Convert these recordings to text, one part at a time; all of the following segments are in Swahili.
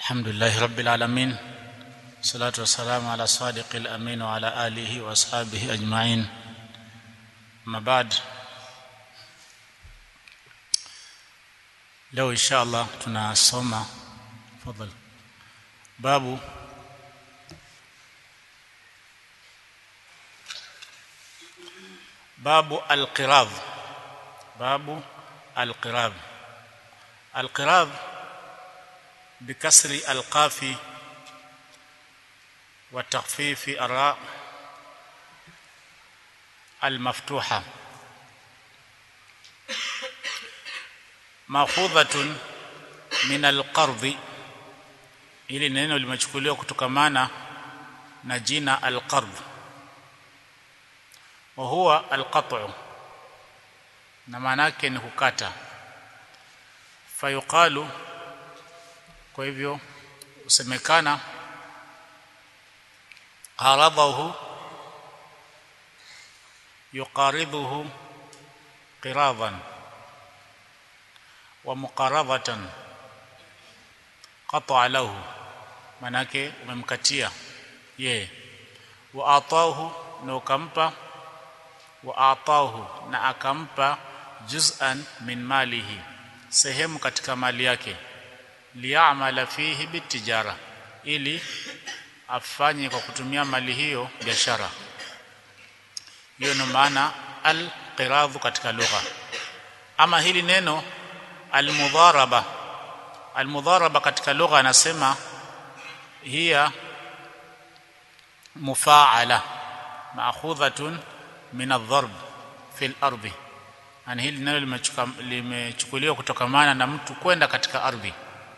الحمد لله رب العالمين والصلاة والسلام على صادق الأمين وعلى آله وأصحابه أجمعين ما بعد leo insha Allah tunasoma fadhali babu babu alqirad babu alqirad alqirad بكسر القاف وتخفيف الراء المفتوحه makhudhatun min alqardhi ili neno limechukuliwa kutokamana na jina alqardh wa huwa alqat'u na maana yake ni kukata fayuqalu kwa hivyo usemekana qaradahu yuqaridhuhu qiradan wa muqaradhatan qata lahu manake umemkatia ye wa atahu na ukampa wa atahu na akampa juz'an min malihi sehemu katika mali yake liya'mala fihi bitijara ili afanye kwa kutumia mali hiyo biashara hiyo ni maana al-qiradhu katika lugha ama hili neno almudharaba almudharaba katika lugha anasema hiya mufaala maakhudhatun min adh-dharb fi al-ardi yani hili neno limechukuliwa kutokamana na mtu kwenda katika ardhi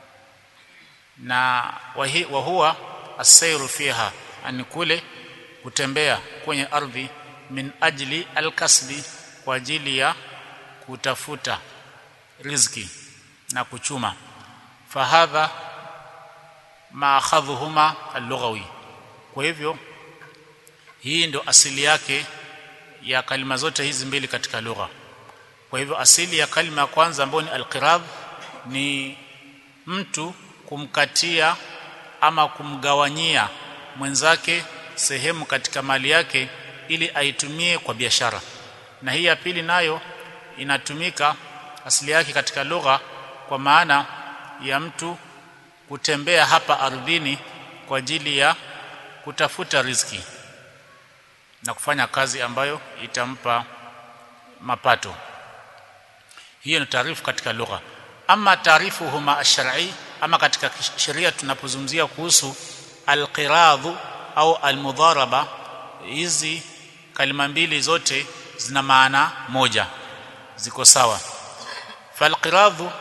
na wa huwa as-sayru fiha ani kule kutembea kwenye ardhi min ajli al-kasbi kwa ajili ya kutafuta riziki na kuchuma fahadha maakhadhuhuma al-lughawi kwa hivyo hii ndio asili yake ya kalima zote hizi mbili katika lugha kwa hivyo asili ya kalima ya kwanza ambayo ni al-qirab ni mtu kumkatia ama kumgawanyia mwenzake sehemu katika mali yake ili aitumie kwa biashara na hii ya pili nayo inatumika asili yake katika lugha kwa maana ya mtu kutembea hapa ardhini kwa ajili ya kutafuta riziki na kufanya kazi ambayo itampa mapato hiyo ni taarifu katika lugha ama taarifu huma ash-shar'i ama katika sheria tunapozungumzia kuhusu al-qiradhu au al-mudharaba hizi kalima mbili zote zina maana moja ziko sawa falqiradhu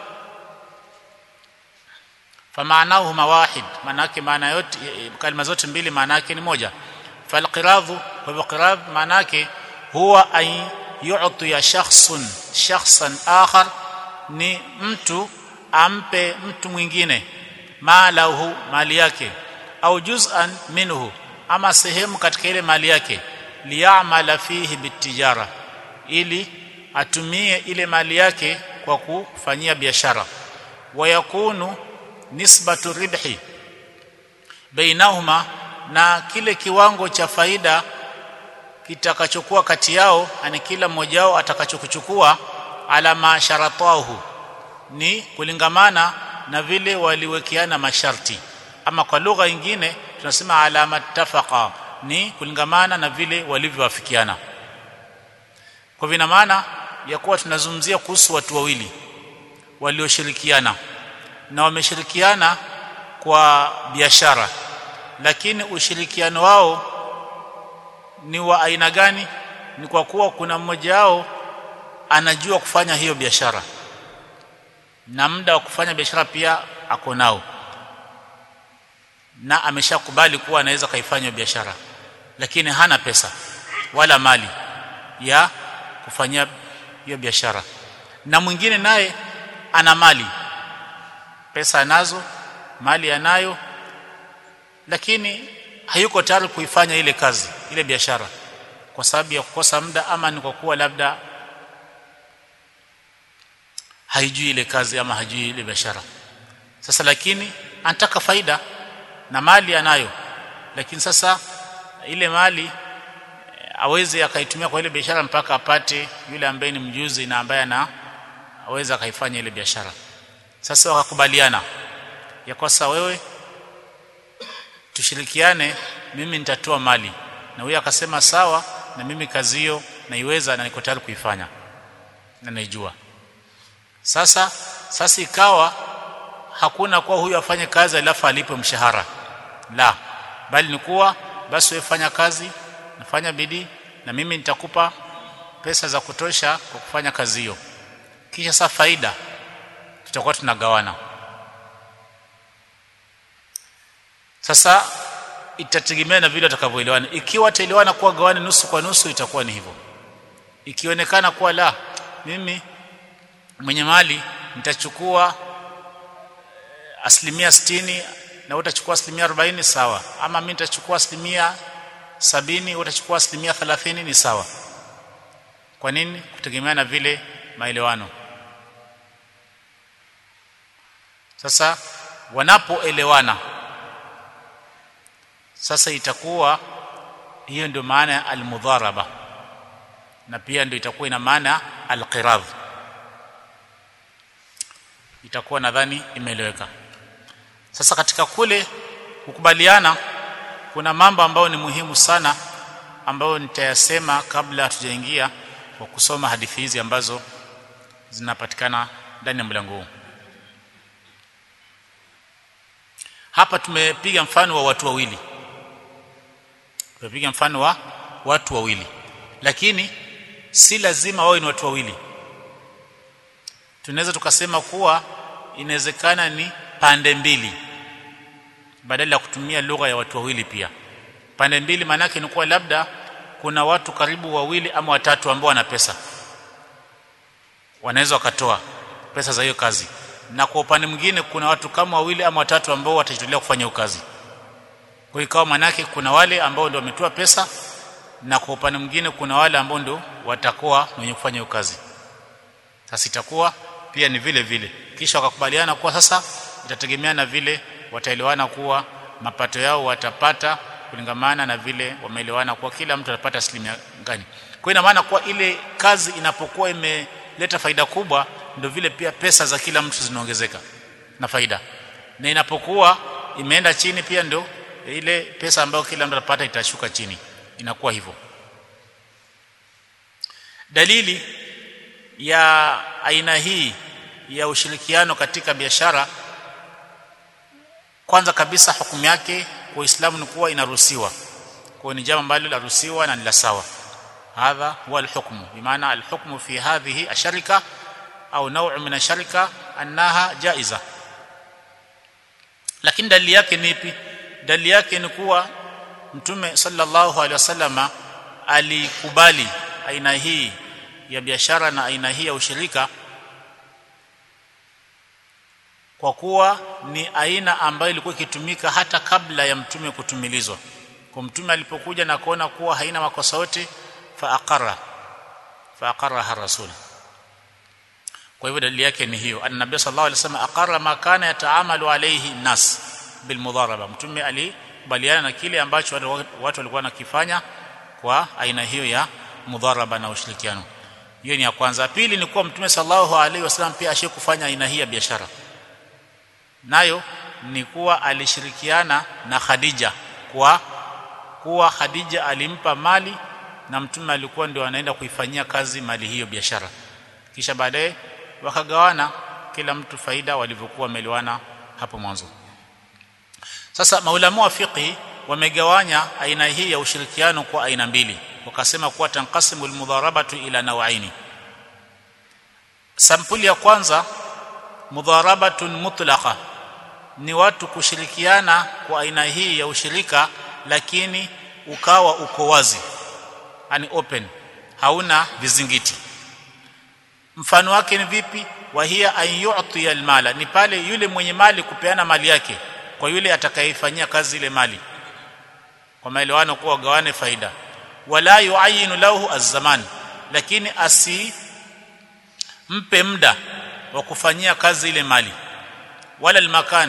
famaanahuma wahid manake maana yote kalima zote mbili maana yake ni moja falqiradhu kwa hivyo qirad maana yake huwa ay yu'ti ya shakhsun shakhsan akhar ni mtu ampe mtu mwingine malahu mali yake au juz'an minhu ama sehemu katika ile mali yake liya'mala fihi bitijara ili atumie ile mali yake kwa kufanyia biashara wayakunu nisbatu ribhi bainahuma na kile kiwango cha faida kitakachokuwa kati yao ani kila mmoja wao atakachokuchukua ala masharatahu ni kulingamana na vile waliwekeana masharti ama kwa lugha nyingine tunasema ala mattafaqa ni kulingamana na vile walivyowafikiana kwa vina maana ya kuwa tunazungumzia kuhusu watu wawili walioshirikiana na wameshirikiana kwa biashara lakini ushirikiano wao ni wa aina gani ni kwa kuwa kuna mmoja wao anajua kufanya hiyo biashara na muda wa kufanya biashara pia ako nao na ameshakubali kuwa anaweza kaifanya biashara lakini hana pesa wala mali ya kufanyia hiyo biashara na mwingine naye ana mali pesa anazo mali anayo lakini hayuko tayari kuifanya ile kazi ile biashara kwa sababu ya kukosa muda ama ni kwa kuwa labda haijui ile kazi ama hajui ile biashara sasa lakini anataka faida na mali anayo lakini sasa ile mali aweze akaitumia kwa ile biashara mpaka apate yule ambaye ni mjuzi na ambaye ana aweza akaifanya ile biashara sasa wakakubaliana ya kwasa wewe tushirikiane mimi nitatoa mali na huyo akasema sawa na mimi kazi hiyo naiweza na niko tayari kuifanya na naijua sasa sasa ikawa hakuna kuwa huyu afanye kazi alafu alipe mshahara la bali ni kuwa basi wewe fanya kazi nafanya bidii na mimi nitakupa pesa za kutosha kwa kufanya kazi hiyo kisha saa faida tutakuwa tunagawana sasa itategemea na vile watakavyoelewana ikiwa wataelewana kuwa gawane nusu kwa nusu itakuwa ni hivyo ikionekana kuwa la mimi mwenye mali nitachukua asilimia sitini na utachukua asilimia arobaini sawa ama mimi nitachukua asilimia sabini utachukua asilimia thelathini ni sawa kwa nini kutegemea na vile maelewano sasa wanapoelewana sasa itakuwa hiyo ndio maana ya almudharaba na pia ndio itakuwa ina maana alqiradh itakuwa nadhani imeeleweka sasa katika kule kukubaliana kuna mambo ambayo ni muhimu sana ambayo nitayasema kabla hatujaingia kwa kusoma hadithi hizi ambazo zinapatikana ndani ya mlango huu hapa tumepiga mfano wa watu wawili tumepiga mfano wa watu wawili lakini si lazima wawe ni watu wawili tunaweza tukasema kuwa inawezekana ni pande mbili badala ya kutumia lugha ya watu wawili pia pande mbili maanake ni kuwa labda kuna watu karibu wawili ama watatu ambao wana pesa wanaweza wakatoa pesa za hiyo kazi na kwa upande mwingine kuna watu kama wawili ama watatu ambao watajitolea kufanya hiyo kazi kwa ikawa manake kuna wale ambao ndio wametoa pesa na kwa upande mwingine kuna wale ambao ndio watakuwa wenye kufanya hiyo kazi sasa itakuwa pia ni vile vile kisha wakakubaliana kuwa sasa itategemea na vile wataelewana kuwa mapato yao watapata kulingamana na vile wameelewana kuwa kila mtu atapata asilimia gani kwa ina maana kuwa ile kazi inapokuwa imeleta faida kubwa ndio vile pia pesa za kila mtu zinaongezeka na faida na inapokuwa imeenda chini pia ndio ile pesa ambayo kila mtu atapata itashuka chini inakuwa hivyo dalili ya aina hii ya ushirikiano katika biashara kwanza kabisa hukumu yake kwa Uislamu ni kuwa inaruhusiwa kwa ni jambo ambalo laruhusiwa na ni la sawa hadha huwa alhukmu bimaana alhukmu fi hadhihi asharika au naw'u min asharika annaha jaiza lakini dalili yake ni ipi dalili yake ni kuwa mtume sallallahu alaihi wasallama alikubali aina hii ya biashara na aina hii ya ushirika kwa kuwa ni aina ambayo ilikuwa ikitumika hata kabla ya mtume kutumilizwa kwa mtume alipokuja na kuona kuwa haina makosa yote fa aqarra fa aqarra rasul kwa hivyo dalili yake ni hiyo annabi sallallahu alaihi wasallam aqarra ma kana yataamalu alayhi nas bil mudharaba mtume alikubaliana na kile ambacho watu walikuwa nakifanya kwa aina hiyo ya mudharaba na ushirikiano hiyo ni ya kwanza pili ni kuwa mtume sallallahu alaihi wasallam pia ashikufanya aina hii ya biashara nayo ni kuwa alishirikiana na Khadija kwa kuwa Khadija alimpa mali na mtume alikuwa ndio anaenda kuifanyia kazi mali hiyo biashara kisha baadaye wakagawana kila mtu faida walivyokuwa wameliwana hapo mwanzo sasa maulama wa fiqh wamegawanya aina hii ya ushirikiano kwa aina mbili wakasema kuwa tanqasimu almudharabatu ila nawaini sampuli ya kwanza mudharabatun mutlaqa ni watu kushirikiana kwa aina hii ya ushirika lakini ukawa uko wazi yani open hauna vizingiti mfano wake ni vipi wahia an yu'ti almala ni pale yule mwenye mali kupeana mali yake kwa yule atakayefanyia kazi ile mali kwa maelewano kuwa gawane faida wala yuayinu lahu azzaman lakini asi mpe muda wa kufanyia kazi ile mali wala almakan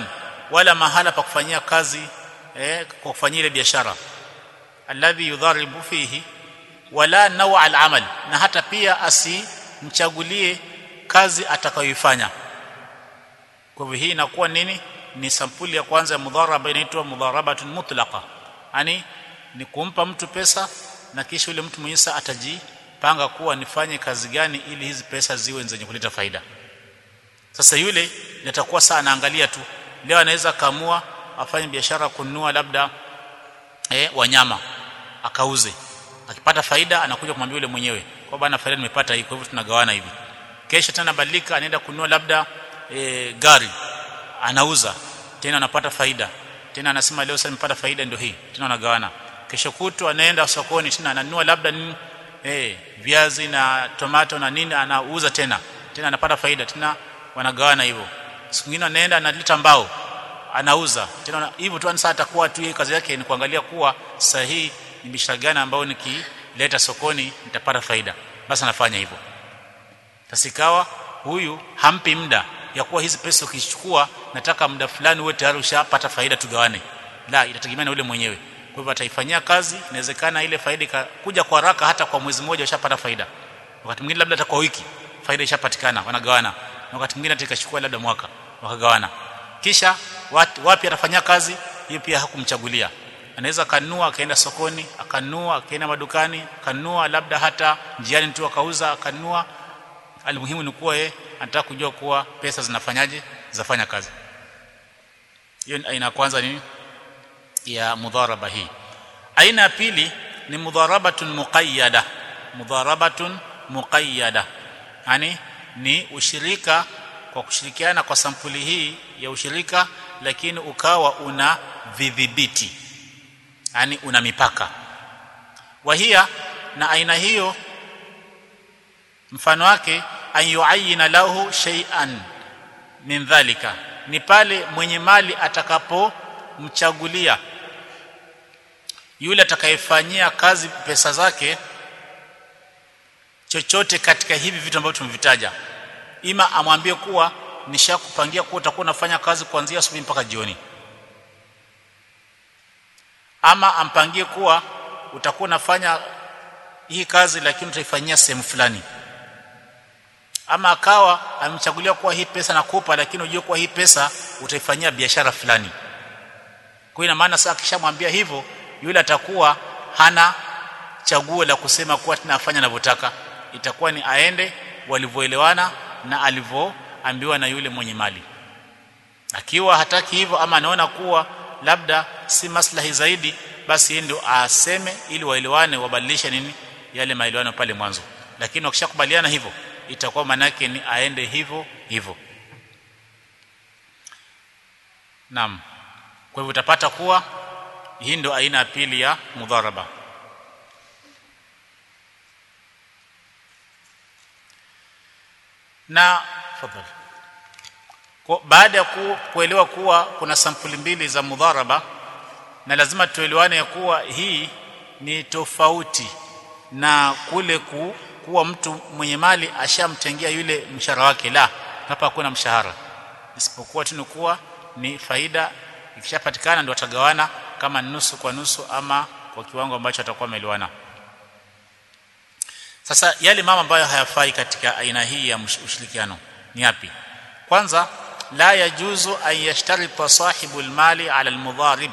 wala mahala pa kufanyia kazi eh, kwa kufanyia ile biashara alladhi yudharibu fihi wala nawa al-amal na hata pia asimchagulie kazi atakayoifanya kwa hivyo hii inakuwa nini ni sampuli ya kwanza ya mudharaba inaitwa mudharabatun mutlaqa yani ni kumpa mtu pesa na kisha yule mtu mwenyewe atajipanga kuwa nifanye kazi gani ili hizi pesa ziwe zenye kuleta faida sasa yule nitakuwa saa anaangalia tu leo anaweza kaamua afanye biashara kununua labda eh, wanyama akauze akipata faida anakuja kumwambia yule mwenyewe kwa bana faida nimepata hii kwa hivyo tunagawana hivi kesho tena badilika anaenda kununua labda e, gari anauza tena anapata faida tena anasema leo sasa nimepata faida ndio hii tena anagawana kesho kutu anaenda sokoni tena ananunua labda nini eh viazi na tomato na nini anauza tena tena anapata faida tena wanagawana hivyo siku nyingine anaenda analeta mbao anauza tena hivyo tu sasa atakuwa tu kazi yake ni kuangalia kuwa sahihi ni biashara gani ambayo nikileta sokoni nitapata faida basi anafanya hivyo tasikawa huyu hampi muda ya kuwa hizi pesa ukichukua nataka muda fulani uwe tayari ushapata faida tugawane la itategemea na yule mwenyewe kwa hivyo ataifanyia kazi inawezekana ile faida kuja kwa haraka hata kwa mwezi mmoja ushapata faida wakati mwingine labda hata kwa wiki faida ishapatikana wanagawana na wakati mwingine hata ikachukua labda mwaka wakagawana kisha wat, wapi atafanyia kazi hiyo pia hakumchagulia anaweza kanunua akaenda sokoni akanunua akaenda madukani akanunua labda hata njiani tu akauza akanunua almuhimu ni kuwa yeye anataka kujua kuwa pesa zinafanyaje zafanya kazi hiyo aina kwanza ni ya mudharaba hii aina ya pili ni mudharabatun muqayyada mudharabatun muqayyada yani ni ushirika kwa kushirikiana kwa sampuli hii ya ushirika lakini ukawa una vidhibiti yani una mipaka wahia na aina hiyo mfano wake an yuayina lahu shay'an min dhalika ni pale mwenye mali atakapomchagulia yule atakayefanyia kazi pesa zake chochote katika hivi vitu ambavyo tumevitaja ima amwambie kuwa nishakupangia kuwa utakuwa unafanya kazi kuanzia asubuhi mpaka jioni ama ampangie kuwa utakuwa unafanya hii kazi lakini utaifanyia sehemu fulani ama akawa amemchagulia kuwa hii pesa nakupa lakini unajua kuwa hii pesa utaifanyia biashara fulani kwa ina maana sasa akishamwambia hivyo yule atakuwa hana chaguo la kusema kuwa tunafanya anavyotaka itakuwa ni aende walivyoelewana na alivyoambiwa na yule mwenye mali akiwa hataki hivyo ama anaona kuwa labda si maslahi zaidi basi yeye ndio aseme ili waelewane wabadilishe nini yale maelewano pale mwanzo lakini wakishakubaliana hivyo itakuwa manake ni aende hivyo hivyo Naam kwa hivyo utapata kuwa hii ndio aina ya pili ya mudharaba na fadhali kwa baada ya ku, kuelewa kuwa kuna sampuli mbili za mudharaba na lazima tuelewane ya kuwa hii ni tofauti na kule ku, kuwa mtu mwenye mali ashamtengia yule mshahara wake la hapa hakuna mshahara isipokuwa tu ni kuwa ni faida ikishapatikana ndio watagawana kama nusu kwa nusu ama kwa kiwango ambacho atakuwa ameliwana sasa yale mama ambayo hayafai katika aina hii ya ushirikiano ni yapi kwanza la yajuzu an yashtarita sahibu almali ala almudharib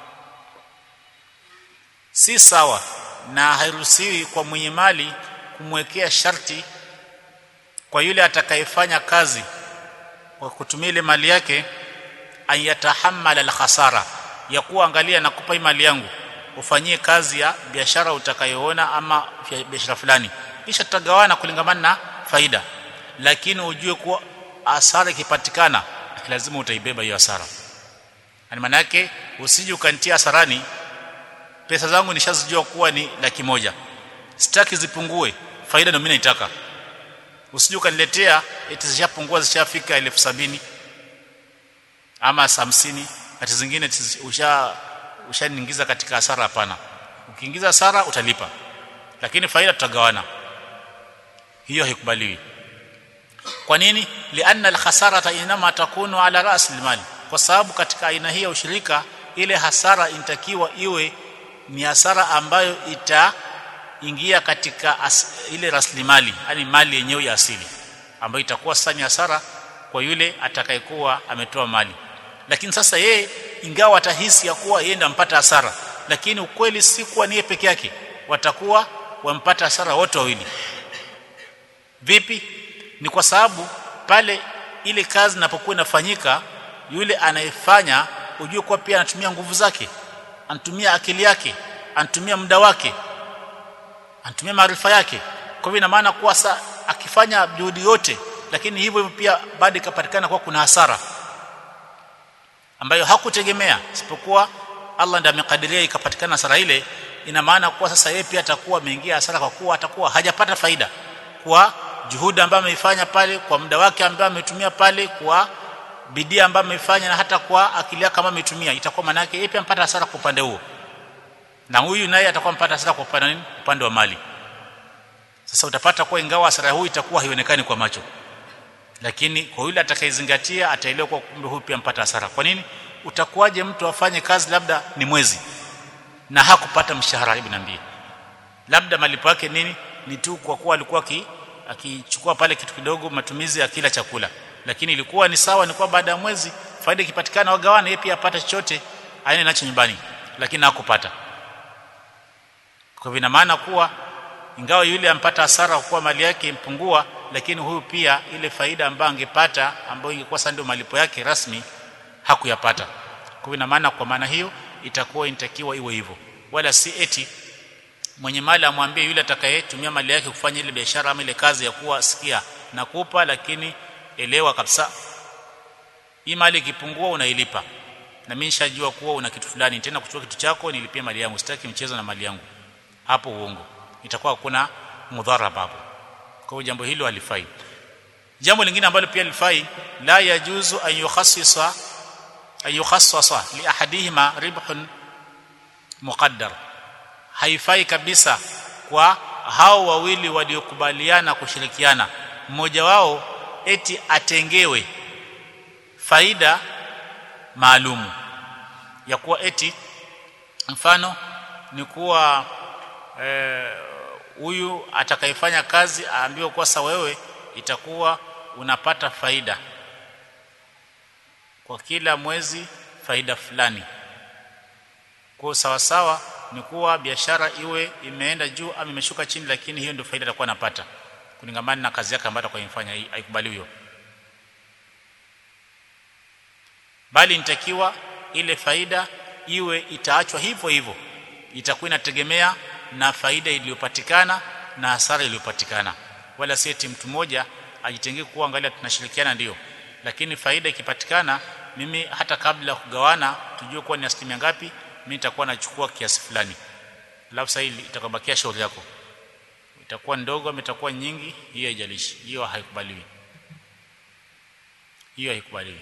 si sawa na hairuhusiwi kwa mwenye mali kumwekea sharti kwa yule atakayefanya kazi kwa kutumia ile mali yake an yatahammala alkhasara ya kuwa angalia nakupa hii mali yangu ufanyie kazi ya biashara utakayoona ama biashara fulani kisha tutagawana kulingamana na faida lakini ujue kuwa hasara ikipatikana lazima utaibeba hiyo hasara yani maana yake usije ukanitia hasarani pesa zangu nishazijua kuwa ni laki moja sitaki zipungue faida ndio mimi naitaka usije ukaniletea eti zishapungua zishafika elfu sabini ama hamsini hati zingine usha ushaniingiza katika hasara hapana ukiingiza hasara utalipa lakini faida tutagawana hiyo haikubaliwi kwa nini lianna alkhasarata inama takunu ala ras almali kwa sababu katika aina hii ya ushirika ile hasara inatakiwa iwe ni hasara ambayo itaingia katika as, ile rasilimali yani mali yenyewe ya asili ambayo itakuwa sasa ni hasara kwa yule atakayekuwa ametoa mali lakini sasa yeye ingawa atahisi ya kuwa yeye ndampata hasara lakini ukweli si kuwa niye peke yake watakuwa wampata hasara wote wawili vipi ni kwa sababu pale ile kazi inapokuwa inafanyika yule anayefanya ujue kuwa pia anatumia nguvu zake anatumia akili yake anatumia muda wake anatumia maarifa yake kwa hivyo ina maana kuwa sa akifanya juhudi yote lakini hivyo hivyo pia bado ikapatikana kuwa kuna hasara ambayo hakutegemea isipokuwa Allah ndiye amekadiria ikapatikana hasara ile ina maana kuwa sasa yeye pia atakuwa ameingia hasara kwa kuwa atakuwa hajapata faida kwa juhudi ambayo ameifanya pale kwa muda wake ambao ametumia pale kwa bidii ambayo ameifanya na hata kwa akili yake kama ametumia itakuwa maana yake yeye pia mpata hasara kwa upande huo na huyu naye atakuwa mpata hasara kwa upande nini upande wa mali sasa utapata kuwa ingawa hasara huu itakuwa haionekani kwa macho lakini kwa yule atakayezingatia ataelewa kwa kumbe huyu pia mpata hasara kwa nini utakuwaje mtu afanye kazi labda ni mwezi na hakupata mshahara hebu niambie labda malipo yake nini ni tu kwa kuwa alikuwa ki, akichukua pale kitu kidogo matumizi ya kila chakula lakini ilikuwa ni sawa ni kwa baada ya mwezi faida ikipatikana wagawane yeye pia apate chochote aende nacho nyumbani lakini hakupata kwa hivyo maana kuwa ingawa yule ampata hasara kwa mali yake impungua lakini huyu pia ile faida ambayo angepata ambayo ingekuwa sasa ndio malipo yake rasmi hakuyapata kwa hivyo ina maana kwa maana hiyo itakuwa inatakiwa iwe hivyo wala si eti mwenye mali amwambie yule atakayetumia mali yake kufanya ile biashara ama ile kazi ya kuwa sikia nakupa lakini elewa kabisa hii mali ikipungua unailipa na mimi nishajua kuwa una kitu fulani tena kuchukua kitu chako nilipie mali yangu sitaki mchezo na mali yangu hapo uongo itakuwa hakuna mudharaba hapo kwa hiyo jambo hilo halifai jambo lingine ambalo pia lifai la yajuzu an yukhassisa an yukhassasa li ahadihima ribhun muqaddar haifai kabisa kwa hao wawili waliokubaliana kushirikiana mmoja wao eti atengewe faida maalumu ya kuwa eti mfano ni kuwa huyu e, atakayefanya kazi aambiwe kwa sasa wewe itakuwa unapata faida kwa kila mwezi faida fulani kwa sawa sawa ni kuwa biashara iwe imeenda juu ama imeshuka chini lakini hiyo ndio faida atakuwa anapata kulingamana na kazi yake ambayo atakayofanya haikubali hiyo bali nitakiwa ile faida iwe itaachwa hivyo hivyo itakuwa inategemea na faida iliyopatikana na hasara iliyopatikana wala si eti mtu mmoja ajitengee kuwa angalia tunashirikiana ndio lakini faida ikipatikana mimi hata kabla ya kugawana tujue kuwa ni asilimia ngapi mimi nitakuwa nachukua kiasi fulani alafu sasa hili itakabakia shauri yako itakuwa ndogo ama itakuwa nyingi hiyo haijalishi hiyo haikubaliwi hiyo haikubaliwi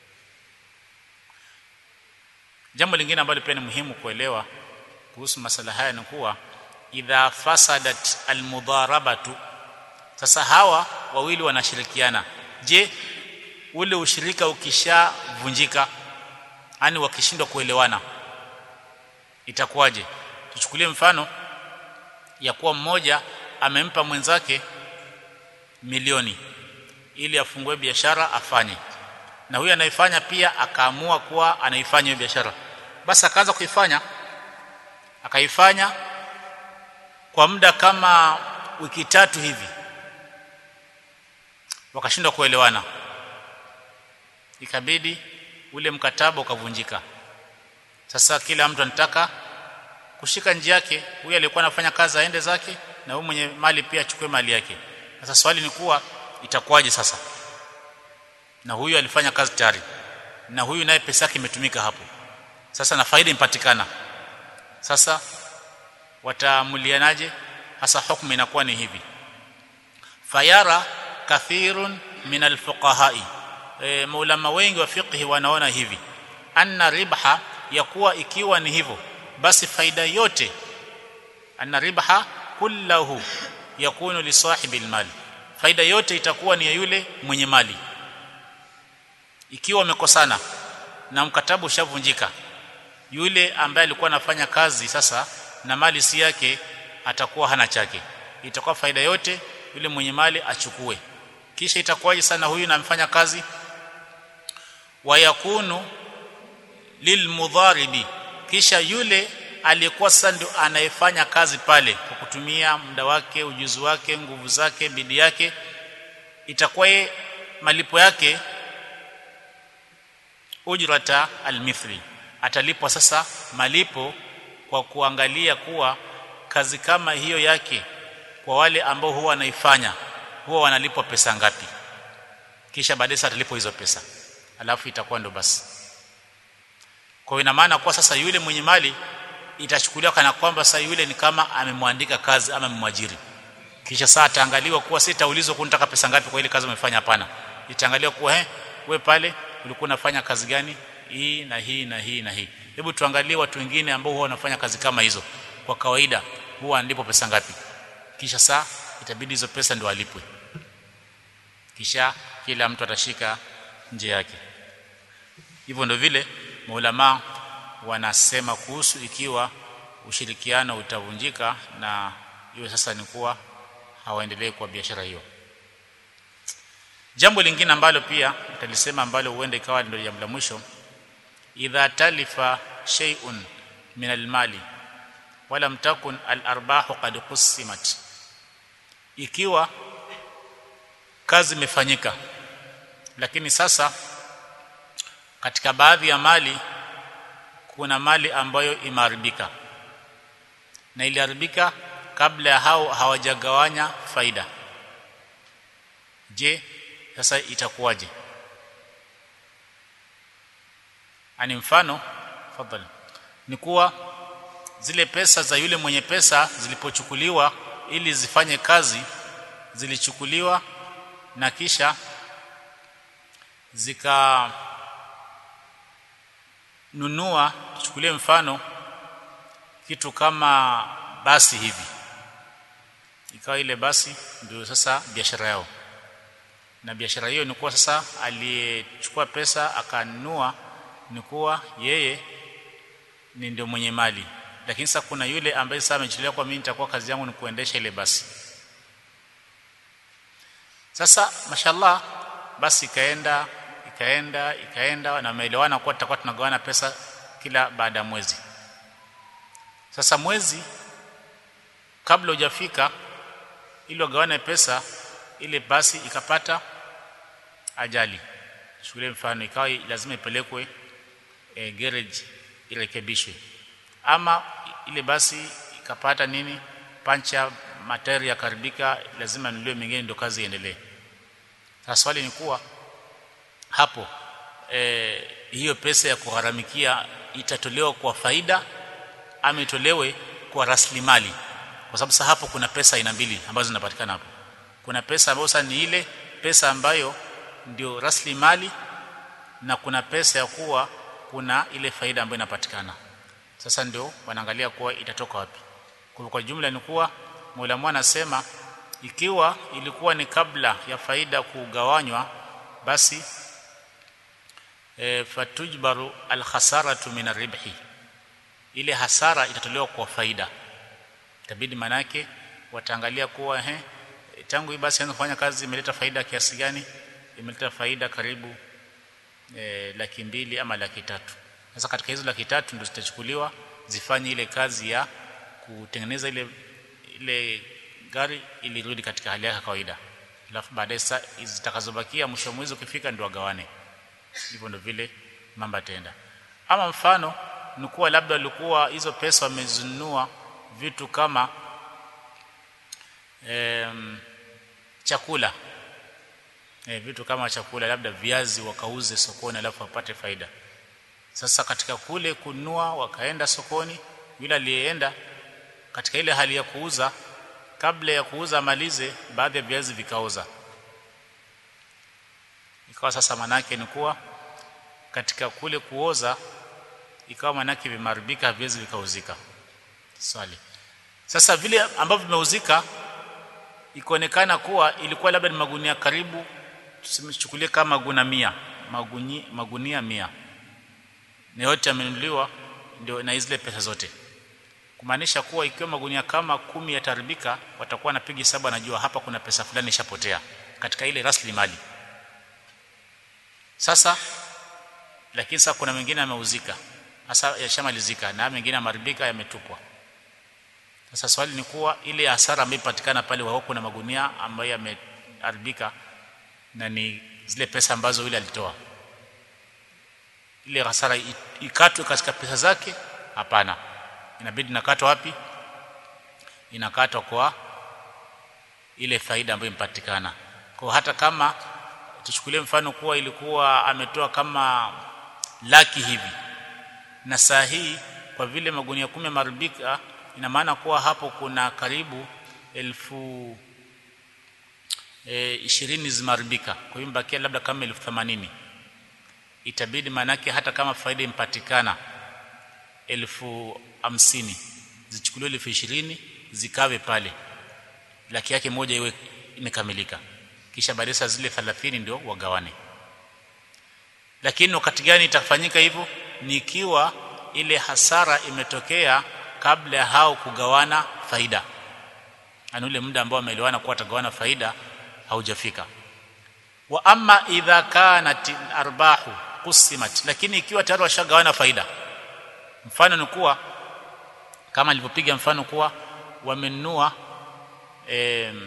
jambo lingine ambalo pia ni muhimu kuelewa kuhusu masala haya ni kuwa idha fasadat almudharabatu sasa hawa wawili wanashirikiana je ule ushirika ukishavunjika yani wakishindwa kuelewana itakuwaje tuchukulie mfano ya kuwa mmoja amempa mwenzake milioni ili afungue biashara afanye na huyu anaifanya pia akaamua kuwa anaifanya hiyo biashara basi akaanza kuifanya akaifanya kwa muda kama wiki tatu hivi wakashindwa kuelewana ikabidi ule mkataba ukavunjika sasa kila mtu anataka kushika njia yake huyu aliyekuwa anafanya kazi aende zake na huyu mwenye mali pia achukue mali yake sasa swali ni kuwa itakuwaje sasa na huyu alifanya kazi tayari na huyu naye pesa yake imetumika hapo sasa na faida impatikana sasa wataamulianaje hasa hukumu inakuwa ni hivi fayara kathirun min alfuqahai e, maulama wengi wa fiqhi wanaona hivi anna ribha ya kuwa ikiwa ni hivyo basi faida yote anna ribha kullahu yakunu li sahibi almali faida yote itakuwa ni ya yule mwenye mali ikiwa wamekosana na mkataba ushavunjika yule ambaye alikuwa anafanya kazi sasa na mali si yake atakuwa hana chake itakuwa faida yote yule mwenye mali achukue kisha itakuwaje sana huyu namfanya kazi wayakunu lilmudharibi kisha yule aliyekuwa sasa ndio anayefanya kazi pale kwa kutumia muda wake ujuzi wake nguvu zake bidii yake itakuwa ye malipo yake ujrata almithli atalipwa sasa malipo kwa kuangalia kuwa kazi kama hiyo yake kwa wale ambao huwa wanaifanya huwa wanalipwa pesa ngapi kisha baadaye atalipwa hizo pesa alafu itakuwa ndo basi kwa ina maana kwa sasa yule mwenye mali itachukuliwa kana kwamba sasa yule ni kama amemwandika kazi ama amemwajiri kisha saa ataangaliwa kuwa si taulizwa kunitaka pesa ngapi kwa ile kazi umefanya hapana itaangaliwa kuwa eh we pale ulikuwa unafanya kazi gani hii na hii na hii na hii hebu tuangalie watu wengine ambao huwa wanafanya kazi kama hizo kwa kawaida huwa ndipo pesa ngapi kisha saa itabidi hizo pesa ndio alipwe kisha kila mtu atashika nje yake hivyo ndio vile maulama wanasema kuhusu ikiwa ushirikiano utavunjika na iwe sasa ni kuwa hawaendelee kwa biashara hiyo jambo lingine ambalo pia utalisema ambalo huenda ikawa ndio jambo la mwisho idha talifa shay'un min almali wala mtakun alarbahu qad qusimat ikiwa kazi imefanyika lakini sasa katika baadhi ya mali kuna mali ambayo imeharibika na iliharibika kabla ya hao hawajagawanya faida je sasa itakuwaje ani mfano fadhali ni kuwa zile pesa za yule mwenye pesa zilipochukuliwa ili zifanye kazi zilichukuliwa na kisha zika nunua tuchukulie mfano kitu kama basi hivi ikawa ile basi ndio sasa biashara yao na biashara hiyo ni kuwa sasa aliyechukua pesa akanunua ni kuwa yeye ni ndio mwenye mali lakini sasa kuna yule ambaye sasa amechukulia kwa mimi nitakuwa kazi yangu ni kuendesha ile basi sasa mashallah basi ikaenda ikaenda ikaenda na maelewana kuwa tutakuwa tunagawana pesa kila baada ya mwezi sasa mwezi kabla hujafika ili wagawane pesa ile basi ikapata ajali shule mfano ikawa lazima ipelekwe e, garage irekebishwe ama ile basi ikapata nini pancha matairi yakaribika lazima nuliwe mengine ndio kazi iendelee sasa swali ni kuwa hapo e, hiyo pesa ya kugharamikia itatolewa kwa faida ama itolewe kwa rasilimali kwa sababu sasa hapo kuna pesa aina mbili ambazo zinapatikana hapo kuna pesa ambayo sasa ni ile pesa ambayo ndio rasilimali na kuna pesa ya kuwa kuna ile faida ambayo inapatikana sasa ndio wanaangalia kuwa itatoka wapi kwa kwa jumla ni kuwa Mola anasema ikiwa ilikuwa ni kabla ya faida kugawanywa basi e, fatujbaru alkhasaratu min arribhi ile hasara itatolewa kwa faida itabidi manake wataangalia kuwa he tangu hii basi kufanya kazi imeleta faida kiasi gani imeleta faida karibu e, laki mbili ama laki tatu sasa katika hizo laki tatu ndio zitachukuliwa zifanye ile kazi ya kutengeneza ile ile gari ili rudi katika hali yake kawaida alafu baadaye zitakazobakia mwisho mwezi ukifika ndio wagawane hivyo ndio vile mambo yataenda ama mfano ni kuwa labda walikuwa hizo pesa wamezinunua vitu kama em, chakula e, vitu kama chakula labda viazi wakauze sokoni alafu wapate faida sasa katika kule kununua wakaenda sokoni yule aliyeenda katika ile hali ya kuuza kabla ya kuuza malize baadhi ya viazi vikaoza ikawa sasa manake ni kuwa katika kule kuoza ikawa manake vimeharibika viazi vikauzika swali sasa vile ambavyo vimeuzika ikaonekana kuwa ilikuwa labda ni magunia karibu tusichukulie kama magunia mia magunia, magunia mia na yote yamenunuliwa ndio na zile pesa zote kumaanisha kuwa ikiwa magunia kama kumi yataribika watakuwa napiga hesabu anajua hapa kuna pesa fulani ishapotea katika ile rasilimali sasa lakini sasa kuna mengine yameuzika hasa yashamalizika na mengine yamaribika yametupwa sasa swali ni kuwa ile hasara ambayo ipatikana pale wao kuna magunia ambayo yameharibika na ni zile pesa ambazo yule alitoa ile hasara ikatwe katika pesa zake hapana inabidi nakatwa wapi inakatwa kwa ile faida ambayo impatikana kwa hata kama tuchukulie mfano kuwa ilikuwa ametoa kama laki hivi na saa hii kwa vile magunia kumi maribika ina maana kuwa hapo kuna karibu elfu e, ishirini zimaribika kwa hiyo mbakia labda kama elfu themanini itabidi maanake hata kama faida impatikana elfu hamsini zichukuliwe elfu ishirini zikawe pale laki yake moja iwe imekamilika kisha baadaye saa zile 30 ndio wagawane lakini wakati gani itafanyika hivyo ni ikiwa ile hasara imetokea kabla ya hao kugawana faida yani ule muda ambao wameelewana kuwa watagawana faida haujafika wa amma idha kanat arbahu qusimat lakini ikiwa tayari washagawana faida mfano ni kuwa kama alivyopiga mfano kuwa wamenunua e,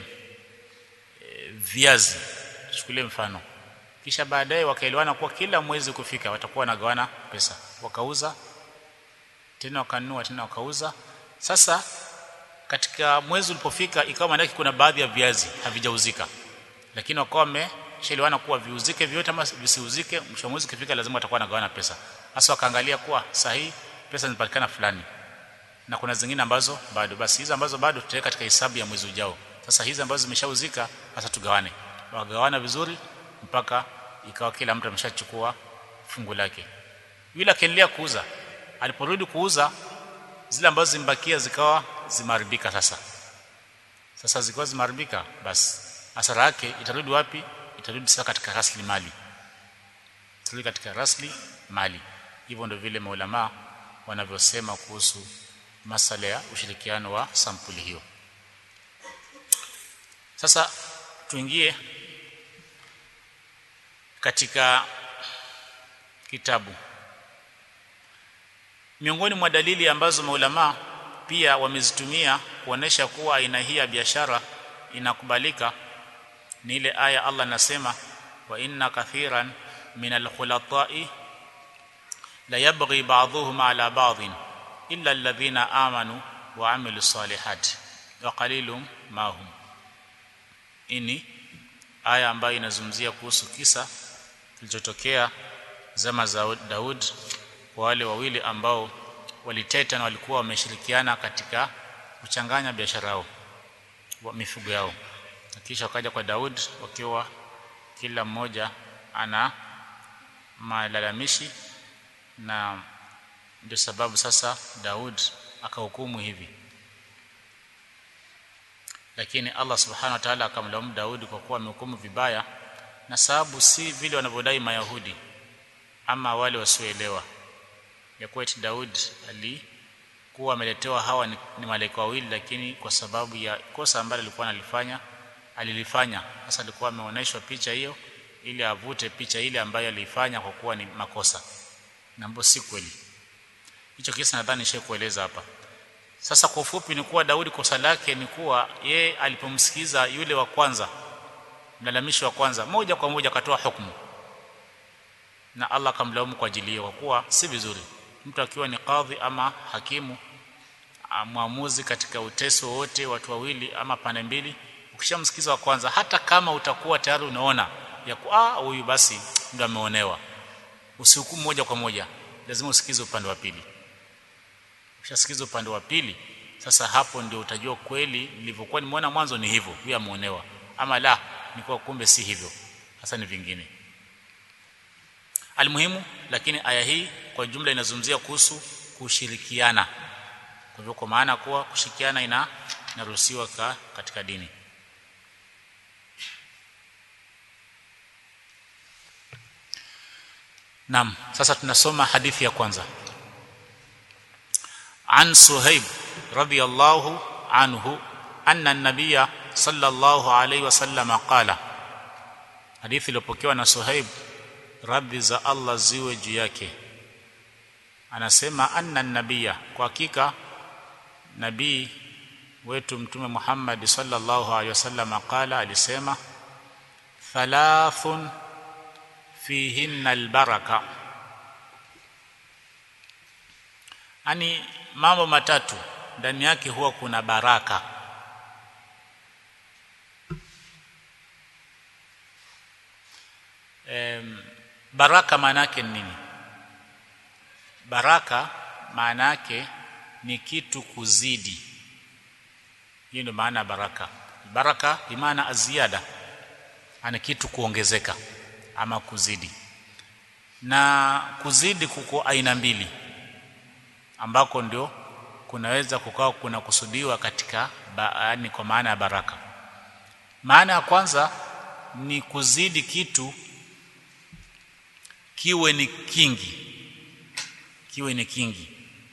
e, viazi chukulie mfano kisha baadaye wakaelewana kuwa kila mwezi kufika watakuwa wanagawana pesa wakauza tena wakanunua tena wakauza sasa katika mwezi ulipofika ikawa maana kuna baadhi ya viazi havijauzika lakini wakawa wameshaelewana kuwa viuzike vyote ama visiuzike mwisho mwezi ukifika lazima watakuwa wanagawana pesa hasa wakaangalia kuwa sahihi pesa zinapatikana fulani na kuna zingine ambazo bado basi hizo ambazo bado tutaweka katika hesabu ya mwezi ujao sasa hizi ambazo zimeshauzika sasa tugawane wagawana vizuri mpaka ikawa kila mtu ameshachukua fungu lake yule akaendelea kuuza aliporudi kuuza zile ambazo zimbakia zikawa zimeharibika sasa sasa zikawa zimeharibika basi hasara yake itarudi wapi itarudi sasa katika rasilimali itarudi katika rasli mali hivyo ndio vile maulama wanavyosema kuhusu masala ya ushirikiano wa sampuli hiyo sasa tuingie katika kitabu miongoni mwa dalili ambazo maulama pia wamezitumia kuonesha kuwa aina hii ya biashara inakubalika ni ile aya Allah anasema wa inna kathiran min alkhulatai la yabghi ba'dhuhum ala ba'dhin illa alladhina amanu wa amilu salihati wa qalilum ma hum ini aya ambayo inazungumzia kuhusu kisa kilichotokea zama za Daud kwa wale wawili ambao waliteta na walikuwa wameshirikiana katika kuchanganya biashara yao wa mifugo yao kisha wakaja kwa Daud wakiwa kila mmoja ana malalamishi na ndio sababu sasa Daud akahukumu hivi lakini Allah subhanahu wa ta'ala akamlaumu Daudi kwa kuwa amehukumu vibaya na sababu si vile wanavyodai mayahudi ama wale wasioelewa ya kuwa eti Daud alikuwa ameletewa hawa ni, ni malaika wawili lakini kwa sababu ya kosa ambalo alikuwa analifanya alilifanya sasa alikuwa ameonyeshwa picha hiyo ili avute picha ile ambayo alifanya kwa kuwa ni makosa na si kweli hicho kisa nadhani nishakueleza hapa sasa kwa ufupi ni kuwa Daudi kosa lake ni kuwa ye alipomsikiza yule wa kwanza mlalamishi wa kwanza moja kwa moja akatoa hukumu na Allah akamlaumu kwa ajili hiyo kwa kuwa si vizuri mtu akiwa ni kadhi ama hakimu mwamuzi katika uteso wote watu wawili ama pande mbili ukishamsikiza wa kwanza hata kama utakuwa tayari unaona ya ah huyu basi ndio ameonewa usihukumu moja kwa moja lazima usikize upande wa pili ukishasikiza upande wa pili sasa hapo ndio utajua kweli nilivyokuwa nimeona mwanzo ni hivyo huyu ameonewa ama la ni kwa kumbe si hivyo hasa ni vingine almuhimu lakini aya hii kwa jumla inazungumzia kuhusu kushirikiana kwa hivyo kwa maana kuwa kushirikiana ina inaruhusiwa ka, katika dini Naam sasa tunasoma hadithi ya kwanza An Suhaib radiyallahu anhu anna an-nabiyya sallallahu alayhi wasallam qala Hadithi iliyopokewa na Suhaib radhi za Allah ziwe juu yake anasema anna an-nabiyya kwa hakika nabii wetu mtume Muhammad sallallahu alaihi wasallam qala alisema thalathun fihinna albaraka ani mambo matatu ndani yake huwa kuna baraka em, baraka maana yake ni nini baraka maana yake ni kitu kuzidi hiyo ndio maana baraka baraka bimaana aziada ana kitu kuongezeka ama kuzidi na kuzidi kuko aina mbili ambako ndio kunaweza kukawa kuna kusudiwa katika yaani kwa maana ya baraka maana ya kwanza ni kuzidi kitu kiwe ni kingi kiwe ni kingi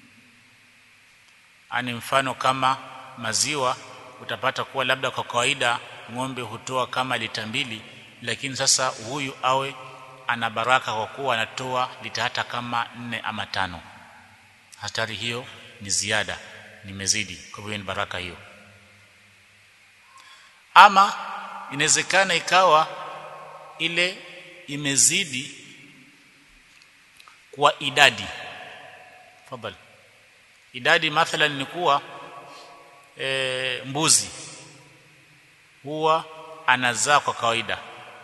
ani mfano kama maziwa utapata kuwa labda kwa kawaida ng'ombe hutoa kama lita mbili lakini sasa huyu awe ana baraka kwa kuwa anatoa lita hata kama nne ama tano hatari hiyo ni ziada nimezidi kwa hivyo ni baraka hiyo ama inawezekana ikawa ile imezidi kwa idadi fadhali idadi mathalan ni kuwa e, mbuzi huwa anazaa kwa kawaida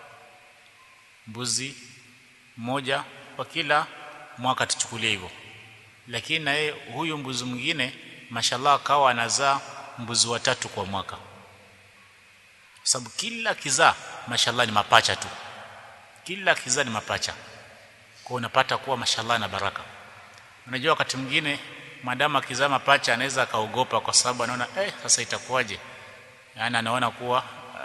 mbuzi mmoja kwa kila mwaka tuchukulie hivyo lakini na yeye huyu mbuzi mwingine mashallah akawa anazaa mbuzi watatu kwa mwaka sababu kila kizaa mashallah ni mapacha tu kila kizaa ni mapacha kwa unapata kuwa mashallah na baraka unajua wakati mwingine madamu akizaa mapacha anaweza akaogopa kwa sababu anaona eh sasa itakuwaje yani anaona kuwa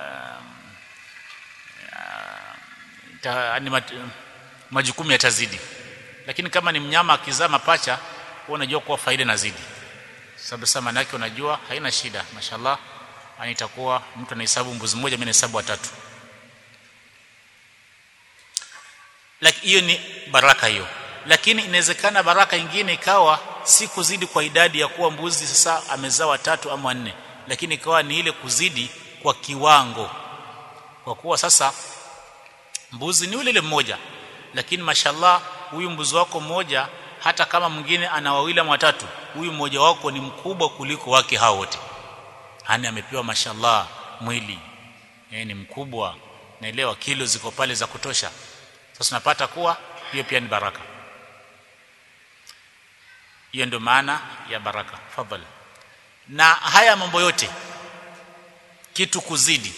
um, uh, majukumu yatazidi lakini kama ni mnyama akizaa mapacha huwa unajua kuwa faida inazidi sababu sasa maana yake unajua haina shida mashallah yani itakuwa mtu anahesabu mbuzi mmoja mimi nahesabu watatu lakini hiyo ni baraka hiyo lakini inawezekana baraka ingine ikawa si kuzidi kwa idadi ya kuwa mbuzi sasa amezaa watatu ama wanne lakini ikawa ni ile kuzidi kwa kiwango kwa kuwa sasa mbuzi ni ule ile mmoja lakini mashallah huyu mbuzi wako mmoja hata kama mwingine ana wawili ama watatu huyu mmoja wako ni mkubwa kuliko wake hao wote hani amepewa mashallah mwili e, ni mkubwa naelewa kilo ziko pale za kutosha sasa tunapata kuwa hiyo pia ni baraka hiyo ndio maana ya baraka fadhali na haya mambo yote kitu kuzidi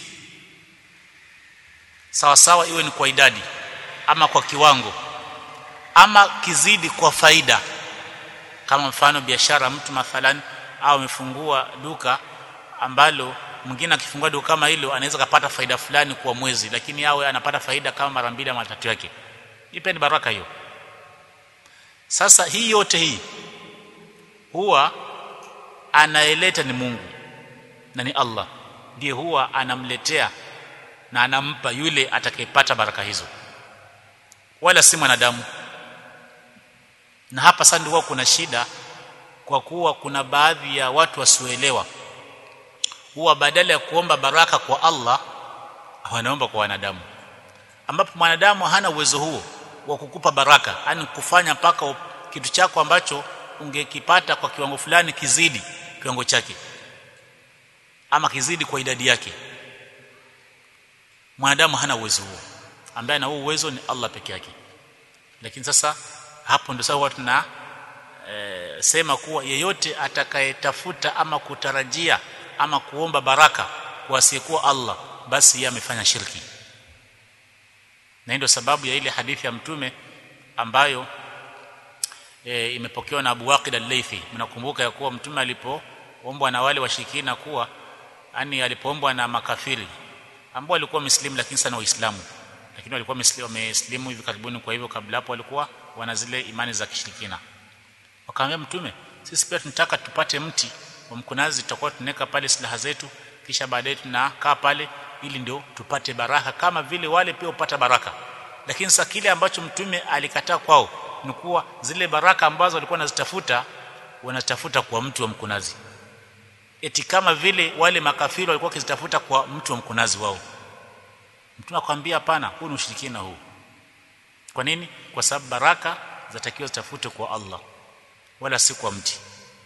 sawa sawa iwe ni kwa idadi ama kwa kiwango ama kizidi kwa faida kama mfano biashara mtu mathalan au amefungua duka ambalo mwingine akifungua duka kama hilo anaweza kupata faida fulani kwa mwezi lakini awe anapata faida kama mara mbili ama tatu yake ipe ni baraka hiyo sasa hii yote hii huwa anaeleta ni Mungu na ni Allah ndiye huwa anamletea na anampa yule atakayepata baraka hizo wala si mwanadamu na hapa sasa ndio kuna shida kwa kuwa kuna baadhi ya watu wasioelewa huwa badala ya kuomba baraka kwa Allah wanaomba kwa wanadamu ambapo mwanadamu hana uwezo huo wa kukupa baraka yani kufanya mpaka kitu chako ambacho ungekipata kwa kiwango fulani kizidi kiwango chake ama kizidi kwa idadi yake mwanadamu hana uwezo huo ambaye ana huo uwezo ni Allah peke yake lakini sasa hapo ndio sawa tuna e, sema kuwa yeyote atakayetafuta ama kutarajia ama kuomba baraka kwa asiyekuwa Allah basi yeye amefanya shirki na ndio sababu ya ile hadithi ya mtume ambayo e, imepokewa na Abu Waqid al-Laythi mnakumbuka ya kuwa mtume alipoombwa na wale washirikina kuwa yani alipoombwa na makafiri ambao walikuwa muslimu lakini sana waislamu lakini walikuwa wameslimu hivi karibuni kwa hivyo kabla hapo walikuwa wana zile imani za kishirikina wakamwambia mtume sisi pia tunataka tupate mti wa mkunazi tutakuwa tunaweka pale silaha zetu kisha baadaye tunakaa pale ili ndio tupate baraka kama vile wale pia upata baraka lakini sasa kile ambacho mtume alikataa kwao ni kuwa zile baraka ambazo walikuwa wanazitafuta wanatafuta kwa mtu wa mkunazi eti kama vile wale makafiri walikuwa wakizitafuta kwa mtu wa mkunazi wao mtume akwambia hapana huu ni ushirikina huu kwa nini kwa sababu baraka zatakiwa zitafute kwa Allah wala si kwa mti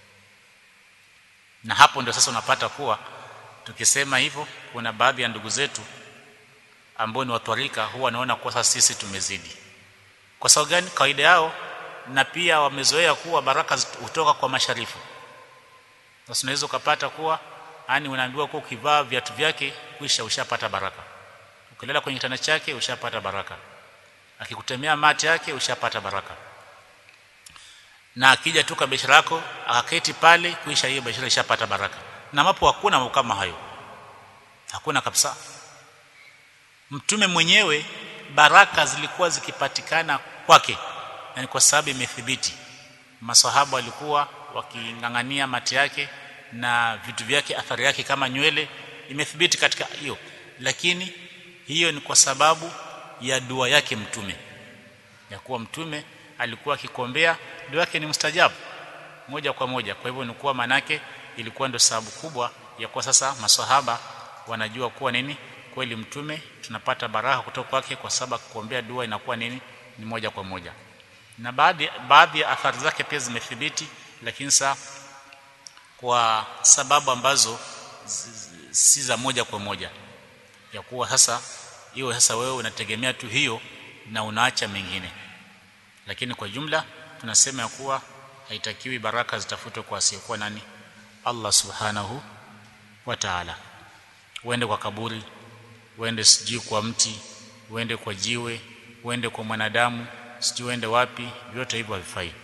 na hapo ndio sasa unapata kuwa tukisema hivyo kuna baadhi ya ndugu zetu ambao ni watwarika huwa wanaona kwa sasa sisi tumezidi kwa sababu gani kawaida yao na pia wamezoea kuwa baraka hutoka kwa masharifu sasa unaweza ukapata kuwa yani unaambiwa kuwa ukivaa viatu vyake kisha ushapata baraka ukilala kwenye kitanda chake ushapata baraka akikutemea mate yake ushapata baraka na akija tu kwa biashara yako akaketi pale kuisha hiyo biashara ishapata baraka na mapo hakuna mambo kama hayo hakuna kabisa mtume mwenyewe baraka zilikuwa zikipatikana kwake yani kwa sababu imethibiti masahaba walikuwa wakingangania mate yake na vitu vyake athari yake kama nywele imethibiti katika hiyo lakini hiyo ni kwa sababu ya dua yake mtume ya kuwa mtume alikuwa akikombea dua yake ni mustajabu moja kwa moja kwa hivyo ni kuwa manake ilikuwa ndio sababu kubwa ya kwa sasa maswahaba wanajua kuwa nini kweli mtume tunapata baraka kutoka kwake kwa sababu kuombea dua inakuwa nini ni moja kwa moja na baadhi baadhi ya athari zake pia zimethibiti lakini sa kwa sababu ambazo si za moja kwa moja ya kuwa sasa hiyo sasa wewe unategemea tu hiyo na unaacha mengine lakini kwa jumla tunasema ya kuwa haitakiwi baraka zitafutwe kwa asiyekuwa nani Allah subhanahu wa ta'ala uende kwa kaburi uende sijui kwa mti uende kwa jiwe uende kwa mwanadamu sijui uende wapi vyote hivyo havifai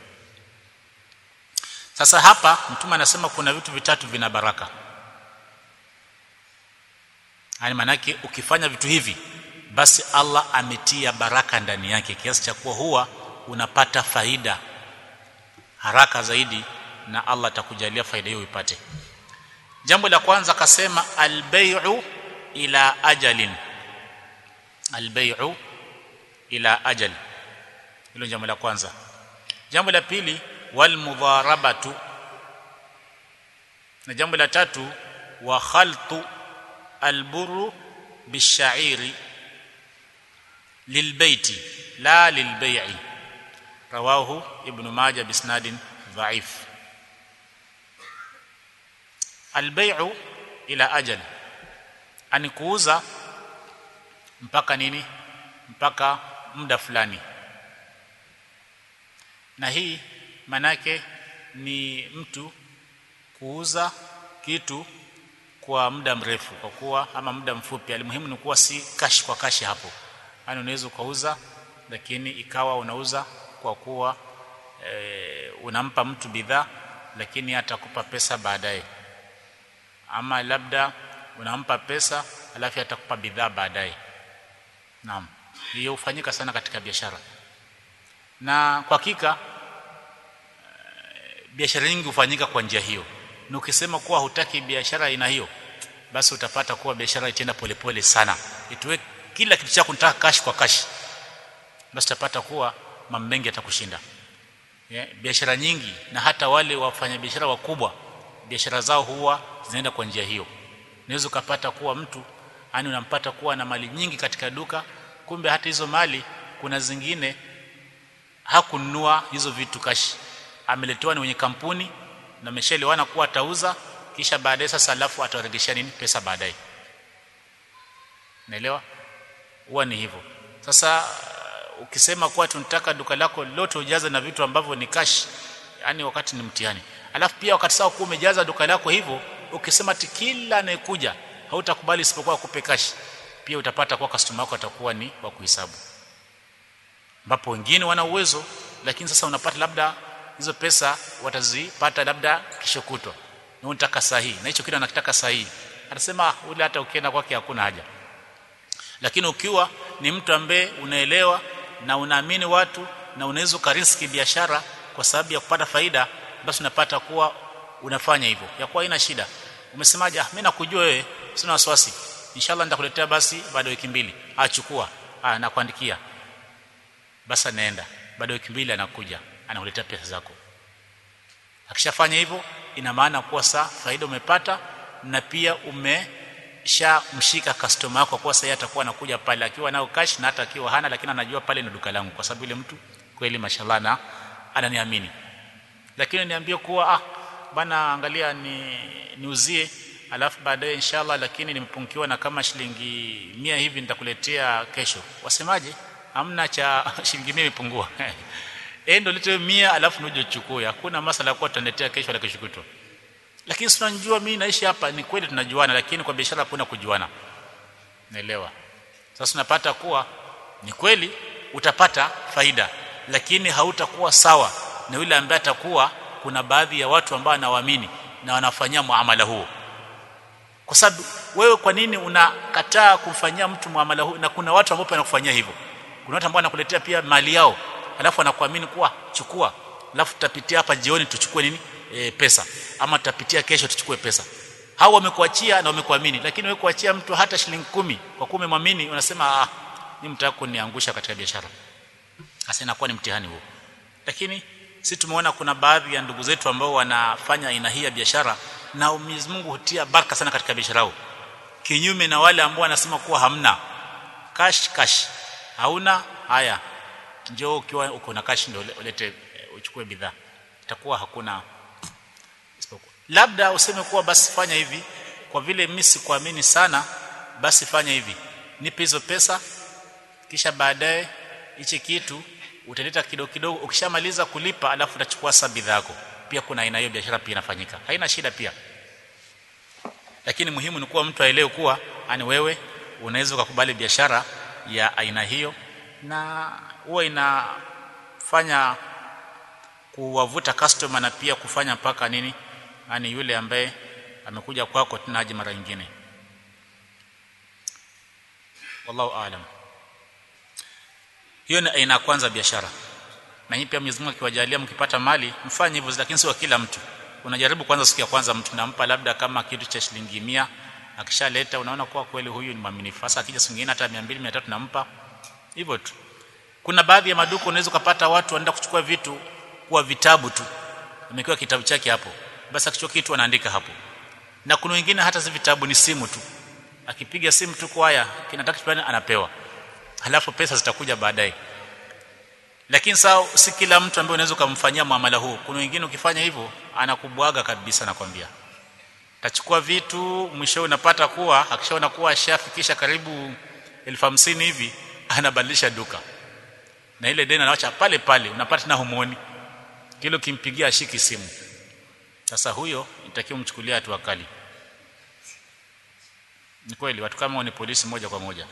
sasa hapa mtume anasema kuna vitu vitatu vina baraka yani manake ukifanya vitu hivi basi Allah ametia baraka ndani yake kiasi cha kuwa huwa unapata faida haraka zaidi na Allah atakujalia faida hiyo ipate jambo la kwanza akasema albay'u ila ajalin albay'u ila ajal hilo jambo la kwanza jambo la pili wal mudharabatu na jambo la tatu wa khaltu alburu bishairi lilbaiti la lilbai'i rawahu ibn majah bisnadin dhaif albay'u ila ajal ani kuuza mpaka nini mpaka muda fulani na hii manake ni mtu kuuza kitu kwa muda mrefu kwa kuwa ama muda mfupi alimuhimu ni kuwa si kashi kwa kashi hapo yani unaweza ukauza lakini ikawa unauza kwa kuwa e, unampa mtu bidhaa lakini atakupa pesa baadaye ama labda unampa pesa alafu atakupa bidhaa baadaye naam hiyo hufanyika sana katika biashara na kwa hakika e, biashara nyingi hufanyika kwa njia hiyo na ukisema kuwa hutaki biashara aina hiyo basi utapata kuwa biashara itaenda polepole sana ituwe kila kitu chako unataka cash kwa cash basi utapata kuwa mambo mengi yatakushinda yeah, biashara nyingi na hata wale wafanya biashara wakubwa biashara zao huwa zinaenda kwa njia hiyo unaweza ukapata kuwa mtu yani unampata kuwa na mali nyingi katika duka kumbe hata hizo mali kuna zingine hakununua hizo vitu kashi ameletewa ni wenye kampuni na ameshaelewana kuwa atauza kisha baadaye sasa alafu ataregesha nini pesa baadaye naelewa huwa ni hivyo sasa uh, ukisema kuwa tunataka duka lako lote ujaze na vitu ambavyo ni cash yani wakati ni mtihani alafu pia wakati sawa kuwa umejaza duka lako hivyo ukisema ati kila anayekuja hautakubali isipokuwa kupe cash pia utapata kwa customer wako atakuwa ni wa kuhesabu ambapo wengine wana uwezo lakini sasa unapata labda hizo pesa watazipata labda kesho kutwa na unataka sahihi na hicho kitu anakitaka sahihi anasema ule hata ukienda kwake hakuna haja lakini ukiwa ni mtu ambaye unaelewa na unaamini watu na unaweza ukariski biashara kwa sababu ya kupata faida basi unapata kuwa unafanya hivyo ya kuwa haina shida umesemaje ah mimi nakujua wewe sina wasiwasi inshallah nitakuletea basi baada ya wiki mbili achukua ah nakuandikia basi anaenda baada ya wiki mbili anakuja anakuletea pesa zako akishafanya hivyo ina maana kuwa saa faida umepata na pia umeshamshika customer wako kwa sasa atakuwa anakuja pale akiwa nao cash na hata akiwa hana lakini anajua pale ni duka langu kwa sababu ile mtu kweli mashallah na ananiamini lakini niambie kuwa ah bana angalia ni niuzie alafu baadaye inshallah lakini nimepungukiwa na kama shilingi mia hivi nitakuletea kesho wasemaje hamna cha shilingi mia imepungua eh ndio lete mia alafu nuje uchukue hakuna masala kwa tutaletea kesho la kesho kutwa lakini tunajua mimi naishi hapa ni kweli tunajuana lakini kwa biashara hakuna kujuana naelewa sasa unapata kuwa ni kweli utapata faida lakini hautakuwa sawa na yule ambaye atakuwa kuna baadhi ya watu ambao anawaamini na wanafanyia muamala huo kwa sababu wewe kwa nini unakataa kumfanyia mtu muamala huu na kuna watu ambao wanakufanyia hivyo kuna watu ambao wanakuletea pia mali yao alafu anakuamini kuwa chukua alafu tutapitia hapa jioni tuchukue nini e, pesa ama tutapitia kesho tuchukue pesa hao wamekuachia na wamekuamini lakini wewe kuachia mtu hata shilingi kumi kwa kuwa umemwamini unasema ah ni mtaka kuniangusha katika biashara hasa inakuwa ni mtihani huo lakini si tumeona kuna baadhi ya ndugu zetu ambao wanafanya aina hii ya biashara na Mwenyezi Mungu hutia baraka sana katika biashara yao kinyume na wale ambao wanasema kuwa hamna cash cash hauna haya njoo ukiwa uko na cash ndio ulete uchukue bidhaa itakuwa hakuna isipokuwa labda useme kuwa basi fanya hivi kwa vile mimi sikuamini sana basi fanya hivi nipe hizo pesa kisha baadaye hichi kitu utaleta kidogo kidogo ukishamaliza kulipa alafu utachukua sasa bidhaa yako pia kuna aina hiyo biashara pia inafanyika haina shida pia lakini muhimu ni kuwa mtu aelewe kuwa ani wewe unaweza ukakubali biashara ya aina hiyo na huwa inafanya kuwavuta customer na pia kufanya mpaka nini yani yule ambaye amekuja kwako tena aje mara nyingine wallahu aalam hiyo ni aina ya kwanza biashara na hii pia Mwenyezi Mungu akiwajalia mkipata mali mfanye hivyo lakini sio kila mtu unajaribu kwanza siku ya kwanza mtu nampa labda kama kitu cha shilingi 100 akishaleta unaona kuwa kweli huyu ni mwaminifu sasa akija siku nyingine hata 200 300 nampa hivyo tu kuna baadhi ya maduka unaweza kupata watu wanaenda kuchukua vitu kuwa vitabu tu amekiwa kitabu chake hapo basi akichukua kitu anaandika hapo na kuna wengine hata si vitabu ni simu tu akipiga simu tu kwa haya kinataka fulani anapewa halafu pesa zitakuja baadaye lakini sawa si kila mtu ambaye unaweza kumfanyia muamala huu kuna wengine ukifanya hivyo anakubwaga kabisa nakwambia tachukua vitu mwisho unapata kuwa akishaona kuwa ashafikisha karibu elfu hamsini hivi anabadilisha duka na ile deni anaacha pale pale unapata na homoni kile kimpigia ashiki simu sasa huyo itakiwa mchukulia hatua kali ni kweli watu kama ni polisi moja kwa moja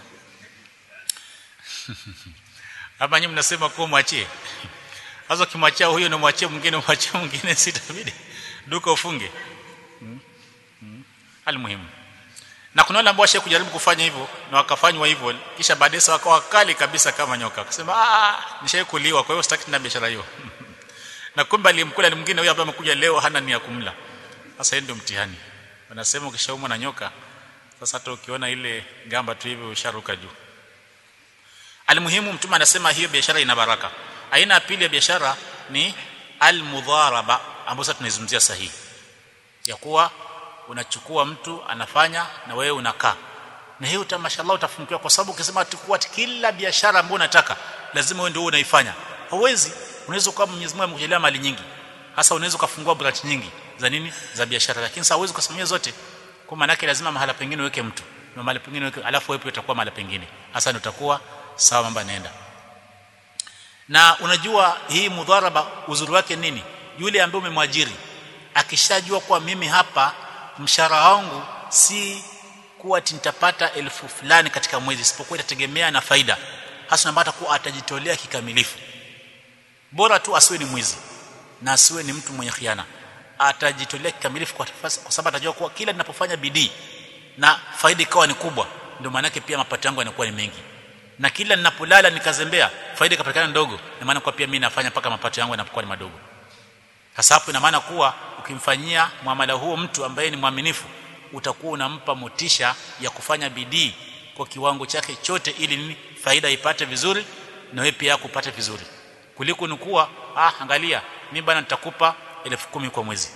hapa nyinyi mnasema kuwa mwachie sasa kimwachia huyo na mwachie mwingine mwachie mwingine sitabidi duka ufunge hmm? hmm? almuhimu na kuna wale ambao washe kujaribu kufanya hivyo na wakafanywa hivyo kisha baadaye wakawa kali kabisa kama nyoka akasema ah nishaikuliwa kwa hiyo sitaki tena biashara hiyo na kumbe alimkula mwingine huyo ambaye amekuja leo hana nia kumla sasa ndio mtihani wanasema ukishaumwa na nyoka sasa hata ukiona ile gamba tu hivi usharuka juu almuhimu mtume anasema hiyo biashara ina baraka aina ya pili ya biashara ni almudharaba ambayo sasa tunaizungumzia sahihi ya kuwa unachukua mtu anafanya na wewe unakaa na hiyo mashallah utafunikiwa kwa sababu ukisema tukua kila biashara ambayo unataka lazima wewe ndio unaifanya hauwezi unaweza kuwa Mwenyezi Mungu amekujalia mali nyingi hasa unaweza kufungua branch nyingi za nini za biashara lakini sasa huwezi kusimamia zote kwa maana yake lazima mahala pengine uweke mtu na mahala pengine uweke alafu wewe utakuwa mahala pengine hasa ndio utakuwa sawa mambo yanaenda na unajua hii mudharaba uzuri wake nini yule ambaye umemwajiri akishajua kwa mimi hapa mshahara wangu si kuwa nitapata elfu fulani katika mwezi isipokuwa itategemea na faida hasa unapata kuwa atajitolea kikamilifu bora tu asiwe ni mwizi na asiwe ni mtu mwenye khiana atajitolea kikamilifu kwa, kwa sababu atajua kuwa kila ninapofanya bidii na faida ikawa ni kubwa ndio maana yake pia mapato yangu yanakuwa ni mengi na kila ninapolala nikazembea faida ikapatikana ndogo na maana kwa pia mimi nafanya mpaka mapato yangu yanapokuwa ni madogo sasa hapo ina maana kuwa ukimfanyia muamala huo mtu ambaye ni mwaminifu utakuwa unampa motisha ya kufanya bidii kwa kiwango chake chote ili nini faida ipate vizuri na wewe pia kupate vizuri kuliko ni kuwa ah angalia mimi bana nitakupa elfu kumi kwa mwezi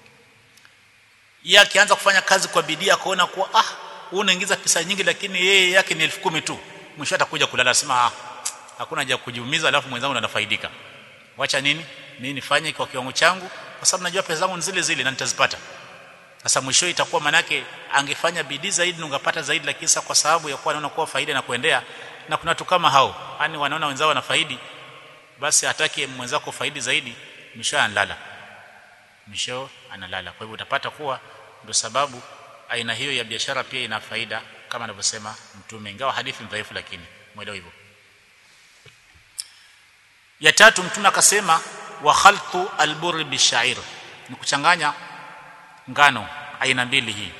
yeye akianza kufanya kazi kwa bidii akaona kuwa ah huu unaingiza pesa nyingi lakini yeye yake ni elfu kumi tu mwisho atakuja kulala sema ah hakuna haja kujiumiza alafu mwenzangu anafaidika wacha nini mimi nifanye kwa kiwango changu kwa sababu najua pesa zangu ni zile zile na nitazipata sasa mwisho itakuwa manake angefanya bidii zaidi ungapata zaidi lakini sasa kwa sababu ya kuwa anaona kuwa faida na kuendea na kuna watu kama hao yani wanaona wenzao wanafaidi basi hataki mwenzako faidi zaidi mwisho analala mwisho analala kwa hivyo utapata kuwa ndio sababu aina hiyo ya biashara pia ina faida kama anavyosema mtume ingawa hadithi ni dhaifu lakini mwelewa hivyo ya tatu mtume akasema wa khaltu albur bishair ni kuchanganya ngano aina mbili hii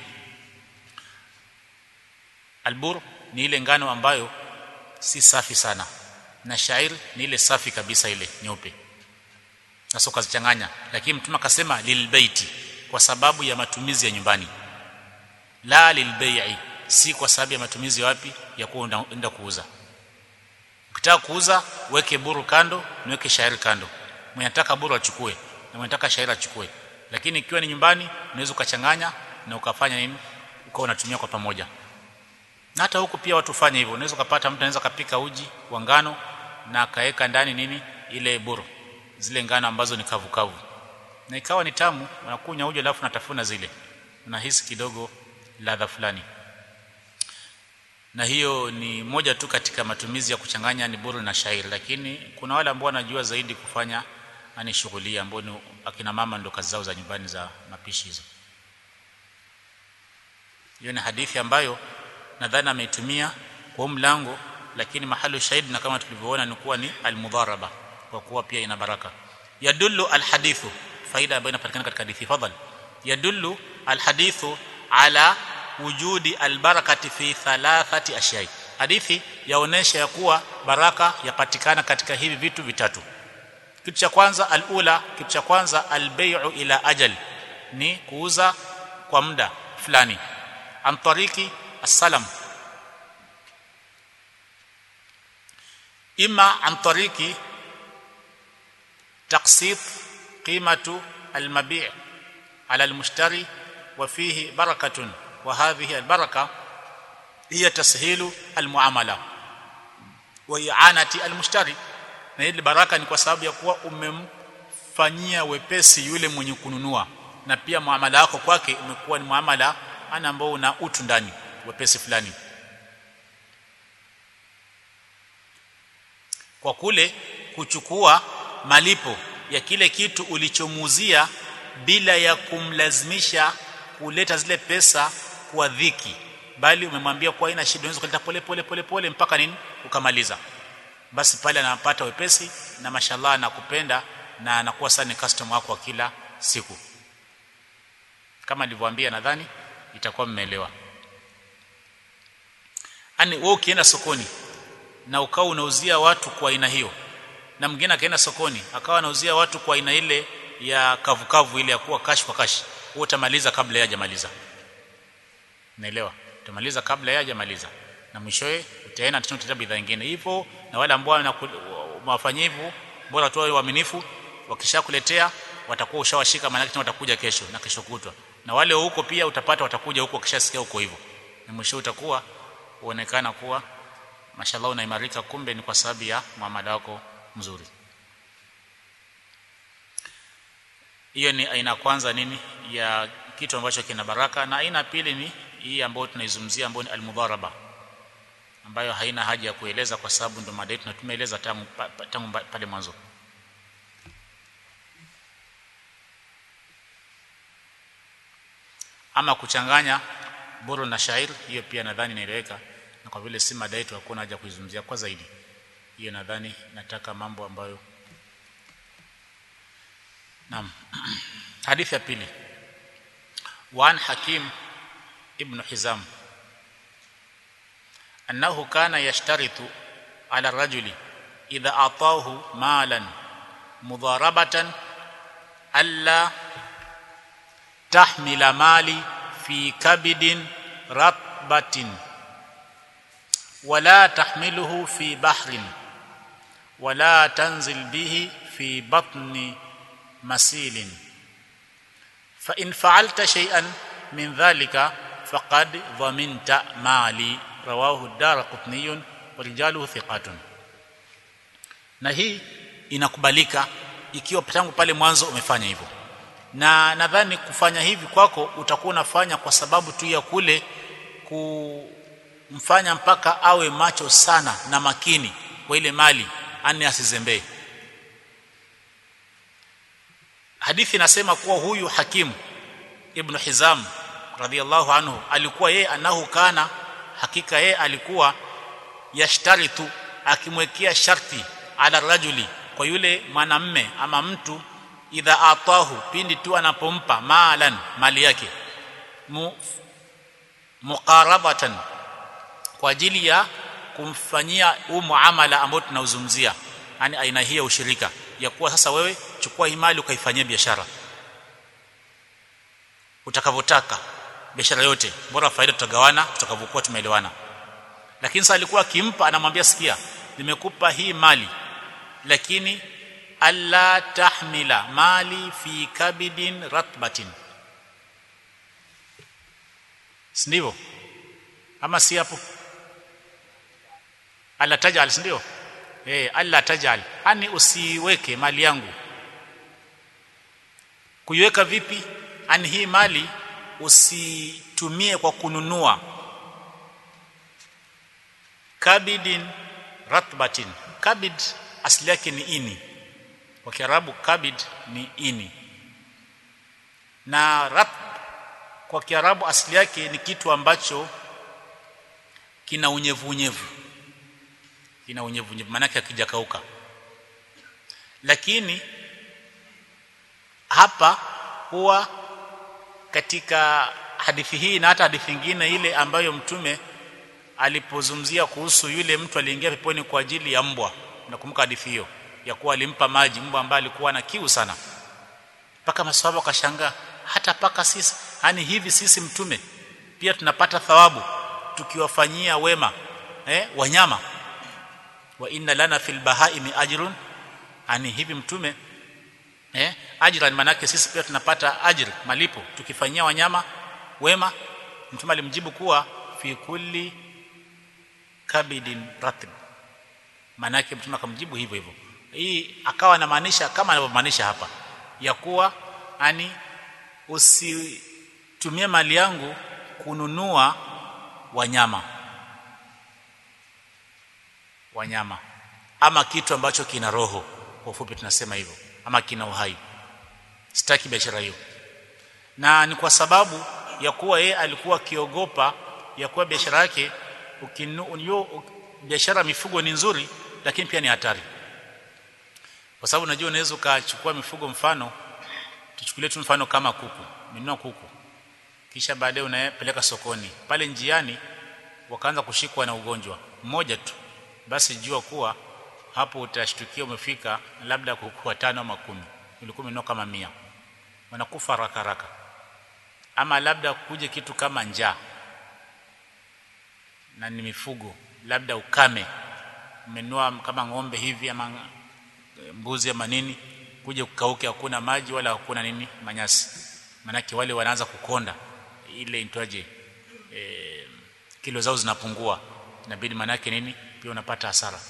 albur ni ile ngano ambayo si safi sana na shair ni ile safi kabisa ile nyeupe sasa ukazichanganya lakini mtume akasema lilbaiti kwa sababu ya matumizi ya nyumbani la lilbai'i si kwa sababu ya matumizi wapi ya kuenda kuuza ukitaka kuuza weke buru kando niweke shairi kando mwenye anataka buru achukue na mwenye anataka shairi achukue lakini ikiwa ni nyumbani unaweza ukachanganya na ukafanya nini ukawa unatumia kwa pamoja na hata huku pia watu fanya hivyo unaweza kupata mtu anaweza kapika uji wa ngano na akaweka ndani nini ile buru zile ngano ambazo ni kavu kavu na ikawa ni tamu unakunya uji alafu unatafuna zile unahisi kidogo ladha fulani na hiyo ni moja tu katika matumizi ya kuchanganya ni buru na shairi lakini kuna wale ambao wanajua zaidi kufanya ani shughuli ambao ni akina mama ndo kazi zao za nyumbani za mapishi hizo hiyo ni hadithi ambayo nadhani ameitumia kwa mlango lakini mahali shahidi na kama tulivyoona ni kuwa ni almudharaba kwa kuwa pia ina baraka yadullu alhadithu faida ambayo inapatikana katika hadithi fadhali yadullu alhadithu ala wujudi albarakati fi thalathati ashyai hadithi yaonesha ya kuwa baraka yapatikana katika hivi vitu vitatu kitu cha kwanza alula kitu cha kwanza albay'u ila ajal ni kuuza kwa muda fulani an tariki assalam ima an tariki taqsit qimatu almabi' ala almushtari wa fihi barakatun وهذه البركه هي تسهيل المعامله واعانه المشتري na ile baraka ni kwa sababu ya kuwa umemfanyia wepesi yule mwenye kununua na pia muamala wako kwake umekuwa ni muamala ana ambao una utu ndani wepesi fulani kwa kule kuchukua malipo ya kile kitu ulichomuuzia bila ya kumlazimisha kuleta zile pesa kwa dhiki bali umemwambia kwa ina shida unaweza kuleta pole pole pole pole mpaka nini ukamaliza basi pale anapata wepesi na mashallah anakupenda na anakuwa sana customer wako wa kila siku kama nilivyowaambia nadhani itakuwa mmeelewa ani wewe ukienda sokoni na ukawa unauzia watu kwa aina hiyo na mwingine akaenda sokoni akawa anauzia watu kwa aina ile ya kavukavu kavu ile ya kuwa kashi kwa kashi wewe utamaliza kabla yeye hajamaliza naelewa utamaliza kabla yeye hajamaliza na mwishowe utaenda tena utata bidhaa nyingine hivyo na wale ambao wanafanya hivyo bora tu waaminifu wakishakuletea watakuwa ushawashika maana tena watakuja kesho na kesho kutwa na wale huko pia utapata watakuja huko wakishasikia huko hivyo na mwisho utakuwa uonekana kuwa mashallah unaimarika kumbe ni kwa sababu ya muamala wako mzuri hiyo ni aina kwanza nini ya kitu ambacho kina baraka na aina pili ni hii ambayo tunaizungumzia ambayo ni almudharaba ambayo haina haja ya kueleza kwa sababu ndo mada yetu na tumeeleza tangu tangu pale mwanzo ama kuchanganya buru na shairi hiyo pia nadhani inaeleweka na kwa vile si mada yetu hakuna haja kuizungumzia kwa zaidi hiyo nadhani nataka mambo ambayo naam hadithi ya pili وعن حكيم ابن حزام أنه كان يشترط ala rajuli idha atahu malan mudharabatan alla tahmila mali fi kabidin ratbatin wala tahmiluhu fi bahrin wala tanzil bihi fi batni masilin fa in fa'alta shay'an min dhalika faqad dhaminta mali rawahu ad-darqutni wa rijaluhu thiqatun na hii inakubalika ikiwa tangu pale mwanzo umefanya hivyo na nadhani kufanya hivi kwako utakuwa unafanya kwa sababu tu ya kule kumfanya mpaka awe macho sana na makini kwa ile mali ani asizembee hadithi inasema kuwa huyu hakimu ibn hizam radhiallahu anhu alikuwa yeye anahu kana hakika yeye alikuwa yashtaritu akimwekea sharti ala rajuli kwa yule mwanamme ama mtu idha atahu pindi tu anapompa malan mali yake mu, muqarabatan kwa ajili ya kumfanyia huu muamala ambao tunauzungumzia yani aina hii ya ushirika ya kuwa sasa wewe chukua hii mali ukaifanyia biashara utakavyotaka biashara yote bora faida tutagawana tutakavyokuwa tumeelewana lakini sasa alikuwa akimpa anamwambia sikia nimekupa hii mali lakini alla tahmila mali fi kabidin ratbatin sindio ama si hapo alla tajal sindio eh alla tajal ani usiweke mali yangu kuiweka vipi ani hii mali usitumie kwa kununua kabidin ratbatin kabid asili yake ni ini kwa kiarabu kabid ni ini na rat kwa kiarabu asili yake ni kitu ambacho kina unyevu unyevu kina unyevu unyevu maana yake hakijakauka lakini hapa huwa katika hadithi hii na hata hadithi nyingine ile ambayo mtume alipozungumzia kuhusu yule mtu aliingia peponi kwa ajili ya mbwa nakumbuka hadithi hiyo ya kuwa alimpa maji mbwa ambaye alikuwa na kiu sana mpaka maswahaba wakashangaa hata paka sisi yani hivi sisi mtume pia tunapata thawabu tukiwafanyia wema eh wanyama wa inna lana fil bahaimi ajrun ani hivi mtume eh ajran manake sisi pia tunapata ajri malipo tukifanyia wanyama wema mtume alimjibu kuwa fi kulli kabidin ratib manake mtume akamjibu hivyo hivyo hii akawa anamaanisha kama anavyomaanisha hapa ya kuwa ani usitumie mali yangu kununua wanyama wanyama ama kitu ambacho kina roho kwa ufupi tunasema hivyo ama kina uhai sitaki biashara hiyo na ni kwa sababu ya kuwa yeye alikuwa akiogopa ya kuwa biashara yake ukinu biashara mifugo ni nzuri lakini pia ni hatari kwa sababu unajua unaweza ukachukua mifugo mfano tuchukulie tu mfano kama kuku minunua kuku kisha baadaye unapeleka sokoni pale njiani wakaanza kushikwa na ugonjwa mmoja tu basi jua kuwa hapo utashtukia umefika labda kuku watano ama kumi ulikuwa umenunua kama mia wanakufa haraka haraka ama labda kuje kitu kama njaa na ni mifugo labda ukame umenunua kama ng'ombe hivi ama mbuzi ama nini kuja kukauke hakuna maji wala hakuna nini manyasi manake wale wanaanza kukonda ile intwaje e, kilo zao zinapungua inabidi manake nini pia unapata hasara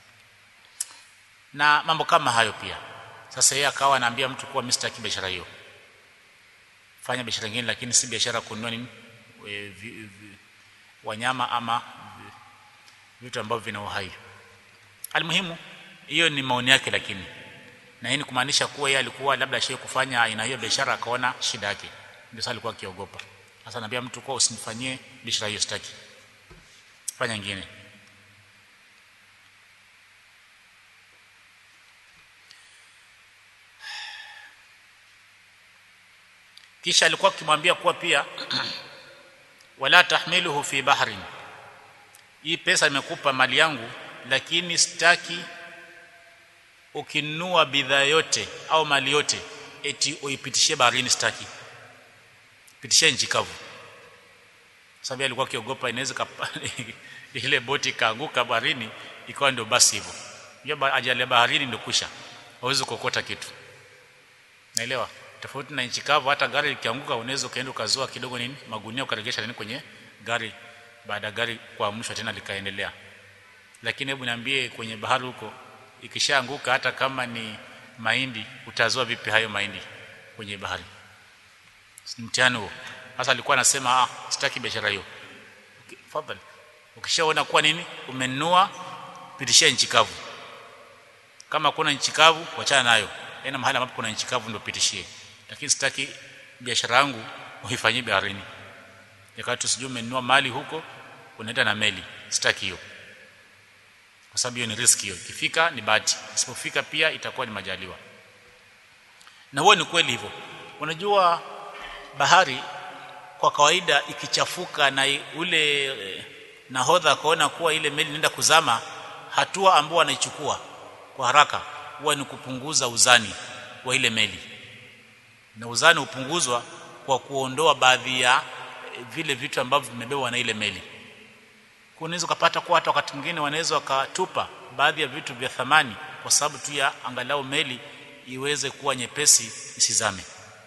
na mambo kama hayo pia sasa yeye akawa anaambia mtu kuwa Mr. biashara hiyo fanya biashara nyingine lakini si biashara kununua nini e, vi, vi, wanyama ama vitu ambavyo vina uhai almuhimu hiyo ni maoni yake lakini na hii ni kumaanisha kuwa yeye alikuwa labda shehe kufanya aina hiyo biashara akaona shida yake ndio sasa alikuwa akiogopa sasa naambia mtu kwa usinifanyie biashara hiyo sitaki fanya nyingine kisha alikuwa akimwambia kuwa pia wala tahmiluhu fi bahrin hii pesa nimekupa mali yangu lakini sitaki ukinunua bidhaa yote au mali yote eti uipitishie baharini sitaki pitishie nchi kavu sababu alikuwa akiogopa inaweza ile boti kaanguka baharini ikawa ndio basi hivyo hiyo ajali ya baharini ndio kusha hauwezi kuokota kitu naelewa tofauti na nchi kavu hata gari likianguka unaweza ukaenda ukazoa kidogo nini magunia ukaregesha nini kwenye gari baada gari kuamshwa tena likaendelea lakini hebu niambie kwenye bahari huko ikishaanguka hata kama ni mahindi utazoa vipi hayo mahindi kwenye bahari mtihani huo sasa alikuwa anasema ah sitaki biashara hiyo fadhali ukishaona kuwa nini umenunua pitishia nchi kavu kama kuna nchi kavu wachana nayo ena mahali ambapo kuna nchi kavu ndio pitishie lakini sitaki biashara yangu uifanyie baharini yakati sijui umenunua mali huko unaenda na meli sitaki hiyo kwa sababu hiyo ni risk hiyo ikifika ni bahati isipofika pia itakuwa ni majaliwa na huo ni kweli hivyo unajua bahari kwa kawaida ikichafuka na ule nahodha akaona kuwa ile meli inaenda kuzama hatua ambayo anaichukua kwa haraka huwa ni kupunguza uzani wa ile meli na uzani hupunguzwa kwa kuondoa baadhi ya vile vitu ambavyo vimebebwa na ile meli unaweza kupata kwa hata wakati mwingine wanaweza wakatupa baadhi ya vitu vya thamani kwa sababu tu ya angalau meli iweze kuwa nyepesi isizame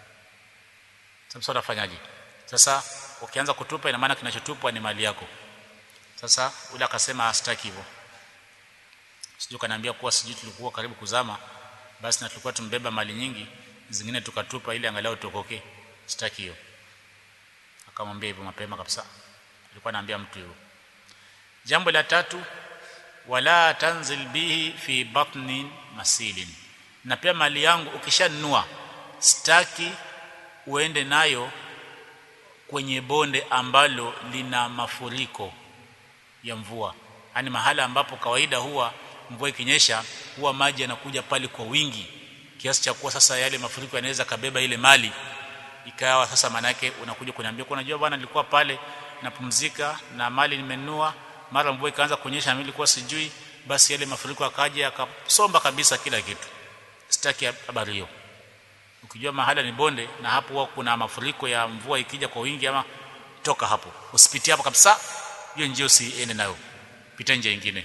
sasa utafanyaje sasa ukianza kutupa ina maana kinachotupwa ni mali yako sasa ule akasema astaki hivyo sijui kanaambia kuwa sijui tulikuwa karibu kuzama basi na tulikuwa tumbeba mali nyingi zingine tukatupa ili angalau tuokoke sitaki hiyo akamwambia hivyo mapema kabisa alikuwa anaambia mtu hivyo jambo la tatu wala tanzil bihi fi batni masilin na pia mali yangu ukishanunua sitaki uende nayo kwenye bonde ambalo lina mafuriko ya mvua yani mahala ambapo kawaida huwa mvua ikinyesha huwa maji yanakuja pale kwa wingi kiasi cha kuwa sasa yale mafuriko yanaweza kabeba ile mali ikawa sasa manake unakuja kuniambia kwa unajua bwana nilikuwa pale napumzika na mali nimenunua mara mvua ikaanza kunyesha mimi nilikuwa sijui basi yale mafuriko akaja akasomba kabisa kila kitu sitaki habari hiyo ukijua mahala ni bonde na hapo huwa kuna mafuriko ya mvua ikija kwa wingi ama toka hapo usipitie hapo kabisa hiyo njia usiende nayo pita njia nyingine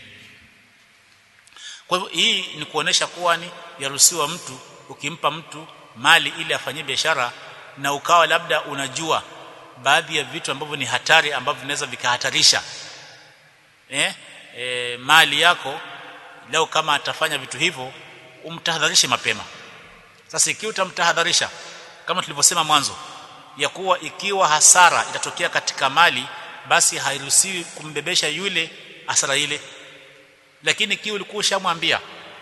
kwa hivyo hii ni kuonesha kuwa ni yaruhusiwa mtu ukimpa mtu mali ili afanyie biashara na ukawa labda unajua baadhi ya vitu ambavyo ni hatari ambavyo vinaweza vikahatarisha eh, eh, mali yako leo kama atafanya vitu hivyo umtahadharishe mapema sasa ikiwa utamtahadharisha kama tulivyosema mwanzo ya kuwa ikiwa hasara itatokea katika mali basi hairuhusiwi kumbebesha yule hasara ile lakini ikiwa ulikuwa ushamwambia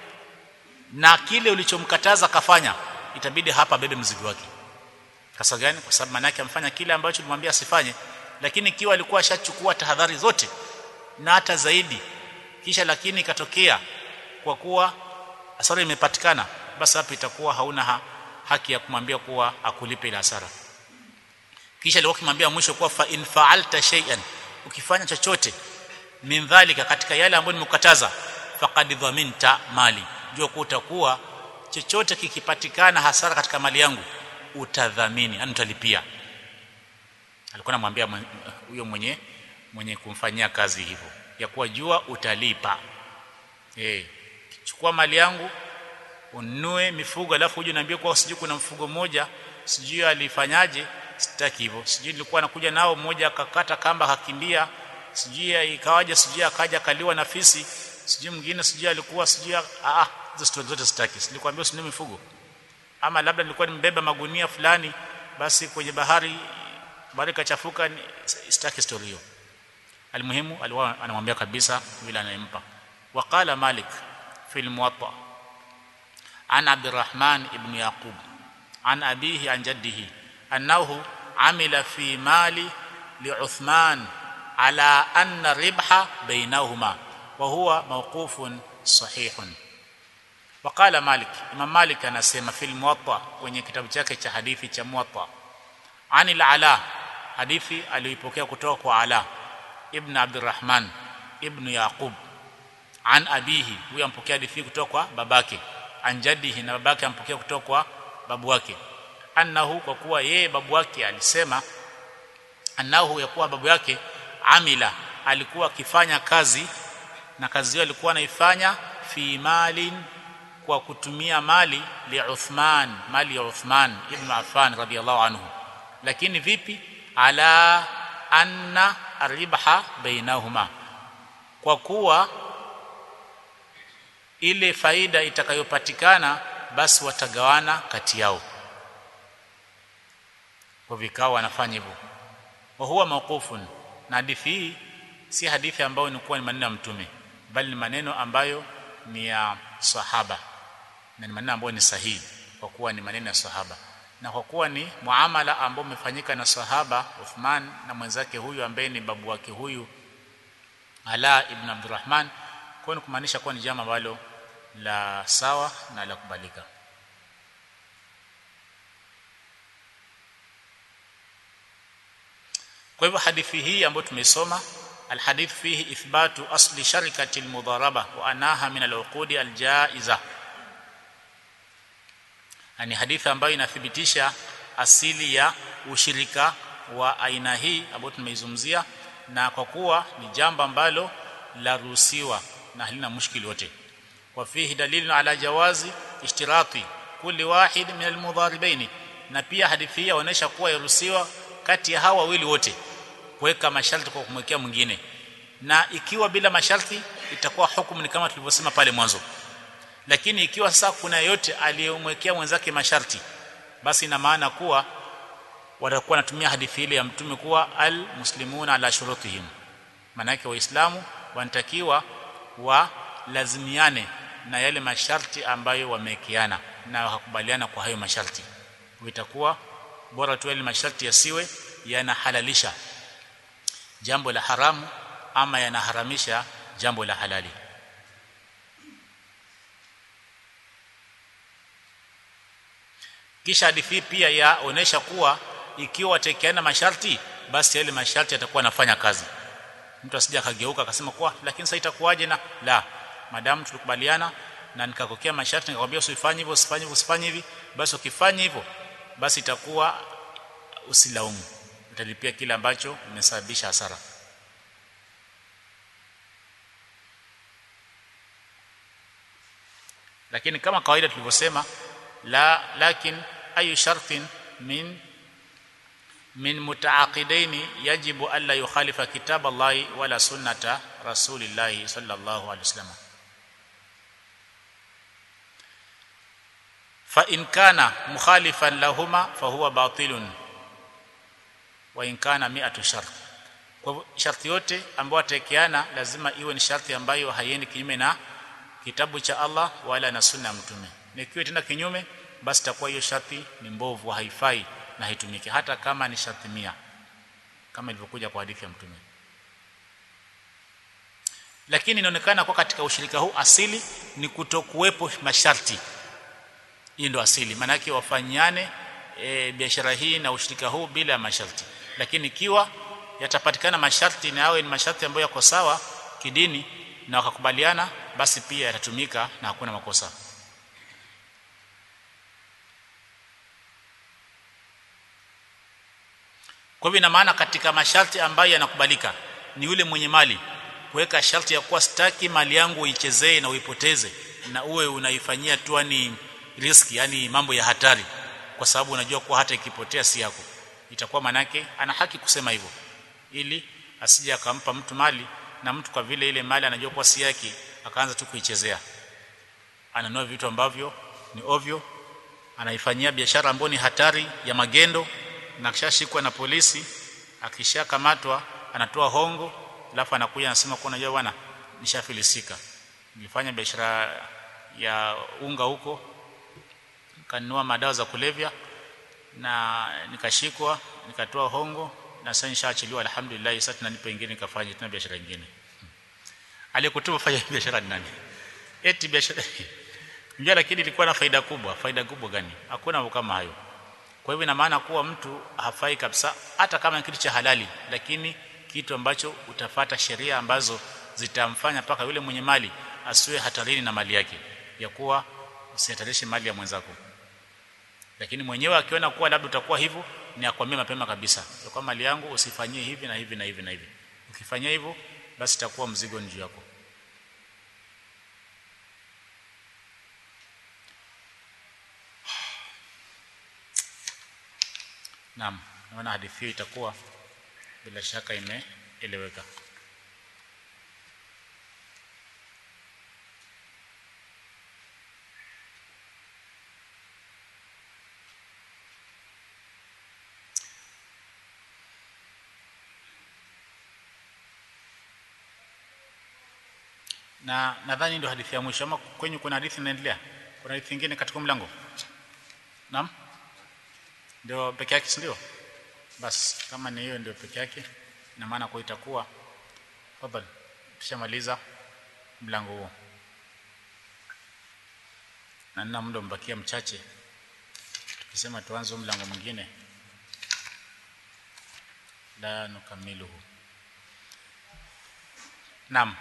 na kile ulichomkataza kafanya itabidi hapa bebe mzigo wake kasa gani kwa sababu maana yake amfanya kile ambacho ulimwambia asifanye lakini ikiwa alikuwa ashachukua tahadhari zote na hata zaidi kisha lakini ikatokea kwa kuwa hasara imepatikana basi hapo itakuwa hauna ha, haki ya kumwambia kuwa akulipe ile hasara kisha alikuwa kimwambia mwisho kuwa fa in fa'alta shay'an ukifanya chochote min dhalika katika yale ambayo nimekataza faqad dhaminta mali jua kuwa utakuwa chochote kikipatikana hasara katika mali yangu utadhamini yani utalipia alikuwa anamwambia huyo mwenye mwenye kumfanyia kazi hivyo ya kuwa jua utalipa eh chukua mali yangu ununue mifugo alafu uje niambie kwa sijui kuna mfugo mmoja sijui alifanyaje sitaki hivyo sijui nilikuwa nakuja nao mmoja akakata kamba akakimbia sijui ikawaje sijui akaja kaliwa na fisi sijui mwingine sijui alikuwa sijui ah hizo stories zote sitaki silikwambia usinunue mifugo ama labda nilikuwa nimebeba magunia fulani basi kwenye bahari bahari kachafuka sitaki story hiyo almuhimu alikuwa anamwambia kabisa vile anayempa waqala malik fi almuwatta an abdurrahman ibn yaqub an abihi an jaddihi annahu amila fi mali liuthman ala anna ribha bainahuma wa huwa mawqufun sahihun وقال مالك امام مالك anasema في الموطا kwenye kitabu chake cha hadithi cha muwatta anil ala hadithi aliyoipokea kutoka kwa ala ibn abdurrahman ibn yaqub an abihi huyo ampokea hadithi kutoka kwa babake an jaddihi na babake ampokea kutoka kwa babu wake annahu kwa kuwa yeye babu wake alisema annahu ya kuwa babu yake amila alikuwa akifanya kazi na kazi hiyo alikuwa anaifanya fi malin kwa kutumia mali li Uthman mali ya Uthman ibn Affan radiyallahu anhu lakini vipi ala anna aribha bainahuma kwa kuwa ile faida itakayopatikana basi watagawana kati yao kwa vikao wanafanya hivyo wa huwa mawqufun na hadithi hii si hadithi ambayo ni kuwa ni maneno ya mtume bali ni maneno ambayo ni ya sahaba na ni maneno ambayo ni sahihi kwa kuwa ni maneno ya sahaba na kwa kuwa ni muamala ambao umefanyika na sahaba Uthman na mwenzake huyu ambaye ni babu wake huyu Ala ibn Abdurrahman kwa ni kumaanisha kuwa ni jambo ambalo la sawa na la kubalika kwa hivyo hadithi hii ambayo tumesoma alhadith fihi ithbatu asli sharikati almudharaba wa anaha min al'uqudi aljaiza ni hadithi ambayo inathibitisha asili ya ushirika wa aina hii ambayo tumeizungumzia na kwa kuwa ni jambo ambalo laruhusiwa na halina mushkili wote wa fihi dalilun ala jawazi ishtirati kulli wahid min almudharibaini na pia hadithi hii inaonyesha kuwa yaruhusiwa kati ya hawa wawili wote kuweka masharti kwa kumwekea mwingine na ikiwa bila masharti itakuwa hukumu ni kama tulivyosema pale mwanzo lakini ikiwa sasa kuna yote aliyemwekea mwenzake masharti basi ina maana kuwa watakuwa wanatumia hadithi ile ya mtume kuwa al muslimuna ala shurutihim maana yake waislamu wanatakiwa wa lazimiane na yale masharti ambayo wamewekeana na wakakubaliana kwa hayo masharti itakuwa bora tu yale masharti yasiwe yanahalalisha jambo la haramu ama yanaharamisha jambo la halali kisha hadithi pia yaonesha kuwa ikiwa watekeana masharti basi yale masharti yatakuwa yanafanya kazi mtu asije akageuka akasema kwa lakini sasa itakuwaje na la madamu tulikubaliana na nikakokea masharti nikakwambia usifanye hivyo usifanye hivyo usifanye hivi basi ukifanya hivyo basi itakuwa usilaumu utalipia kile ambacho umesababisha hasara lakini kama kawaida tulivyosema la lakin ayu shartin min min mutaaqidaini yajibu alla yukhalifa kitab Allah wala sunnata rasulillah sallallahu alaihi wasallam fa in kana mukhalifan lahuma fa huwa batilun wa in kana mi'atu shart kwa hivyo sharti yote ambayo atakeana lazima iwe ni sharti ambayo haiendi kinyume na kitabu cha Allah wala na sunna ya mtume nikiwa tena kinyume basi takuwa hiyo sharti ni mbovu haifai na haitumiki hata kama ni sharti mia kama ilivyokuja kwa hadithi ya mtume lakini inaonekana kwa katika ushirika huu asili ni kutokuwepo masharti hii ndio asili maana yake wafanyane e, biashara hii na ushirika huu bila masharti lakini ikiwa yatapatikana masharti na yawe ni masharti ambayo yako sawa kidini na wakakubaliana basi pia yatatumika na hakuna makosa kwa hivyo ina maana katika masharti ambayo yanakubalika ni yule mwenye mali kuweka sharti ya kuwa sitaki mali yangu uichezee na uipoteze na uwe unaifanyia tu ni riski yani mambo ya hatari kwa sababu unajua kuwa hata ikipotea si yako itakuwa manake ana haki kusema hivyo ili asije akampa mtu mali na mtu kwa vile ile mali anajua kuwa si yake akaanza tu kuichezea ananua vitu ambavyo ni ovyo anaifanyia biashara ambayo ni hatari ya magendo na kishashikwa na polisi akishakamatwa anatoa hongo alafu anakuja anasema kwa unajua bwana nishafilisika nilifanya biashara ya unga huko kanunua madawa za kulevya na nikashikwa nikatoa hongo na sasa nishaachiliwa alhamdulillah sasa tunanipa ingine nikafanya tena biashara nyingine aliyekutuma fanya biashara ni nani eti biashara ndio lakini ilikuwa na faida kubwa faida kubwa gani hakuna mambo kama hayo kwa hivyo ina maana kuwa mtu hafai kabisa hata kama ni kitu cha halali lakini kitu ambacho utafata sheria ambazo zitamfanya paka yule mwenye mali asiwe hatarini na mali yake ya kuwa usihatarishe mali ya mwenzako lakini mwenyewe akiona kuwa labda utakuwa hivyo ni akwambie mapema kabisa ya kwa mali yangu usifanyie hivi na hivi na hivi na hivi ukifanyia hivyo basi itakuwa mzigo juu yako Naam, naona hadithi hiyo itakuwa bila shaka imeeleweka. Na nadhani ndio hadithi ya mwisho ama kwenye kuna hadithi inaendelea? Kuna hadithi nyingine katika mlango? Naam? Ndio peke yake si ndio? Basi kama ni hiyo ndio peke yake ina maana kwa itakuwa fadhali tushamaliza mlango huo. Na nina muda mbakia mchache. Tukisema tuanze mlango mwingine la nukamiluhu. Naam.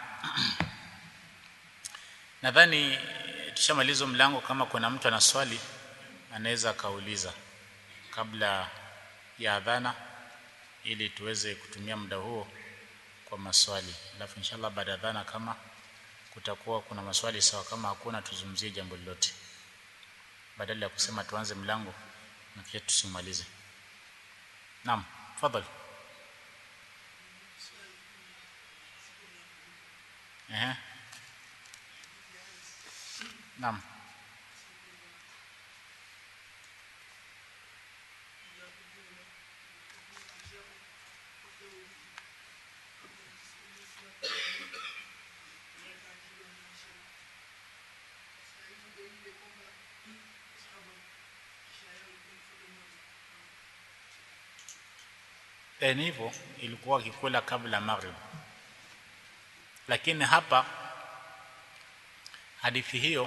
Nadhani tushamaliza mlango kama kuna mtu ana swali anaweza akauliza kabla ya adhana ili tuweze kutumia muda huo kwa maswali alafu inshallah baada ya adhana kama kutakuwa kuna maswali sawa kama hakuna tuzungumzie jambo lolote badala ya kusema tuanze mlango na kisha tusimalize naam fadhali ehe naam ni hivyo ilikuwa kikula kabla maghrib lakini hapa hadithi hiyo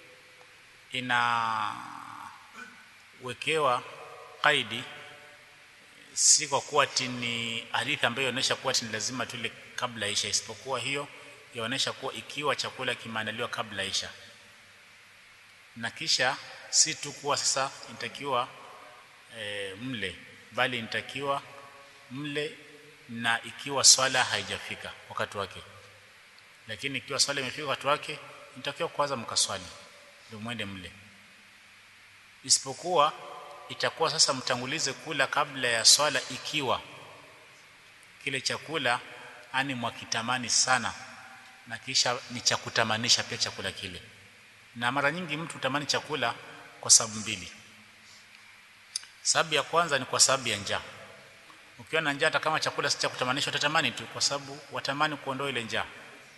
inawekewa kaidi si kwa kuwa ni hadithi ambayo inaonyesha kuwa ni lazima tule kabla isha isipokuwa hiyo yaonyesha kuwa ikiwa chakula kimeandaliwa kabla isha na kisha si tu kuwa sasa inatakiwa e, mle bali inatakiwa mle na ikiwa swala haijafika wakati wake lakini ikiwa swala imefika wakati wake inatakiwa kwanza mkaswali ndio mwende mle isipokuwa itakuwa sasa mtangulize kula kabla ya swala ikiwa kile chakula ani mwakitamani sana na kisha ni cha kutamanisha pia chakula kile na mara nyingi mtu utamani chakula kwa sababu mbili sababu ya kwanza ni kwa sababu ya njaa ukiwa na njaa hata kama chakula si cha kutamanisha utatamani tu kwa sababu watamani kuondoa ile njaa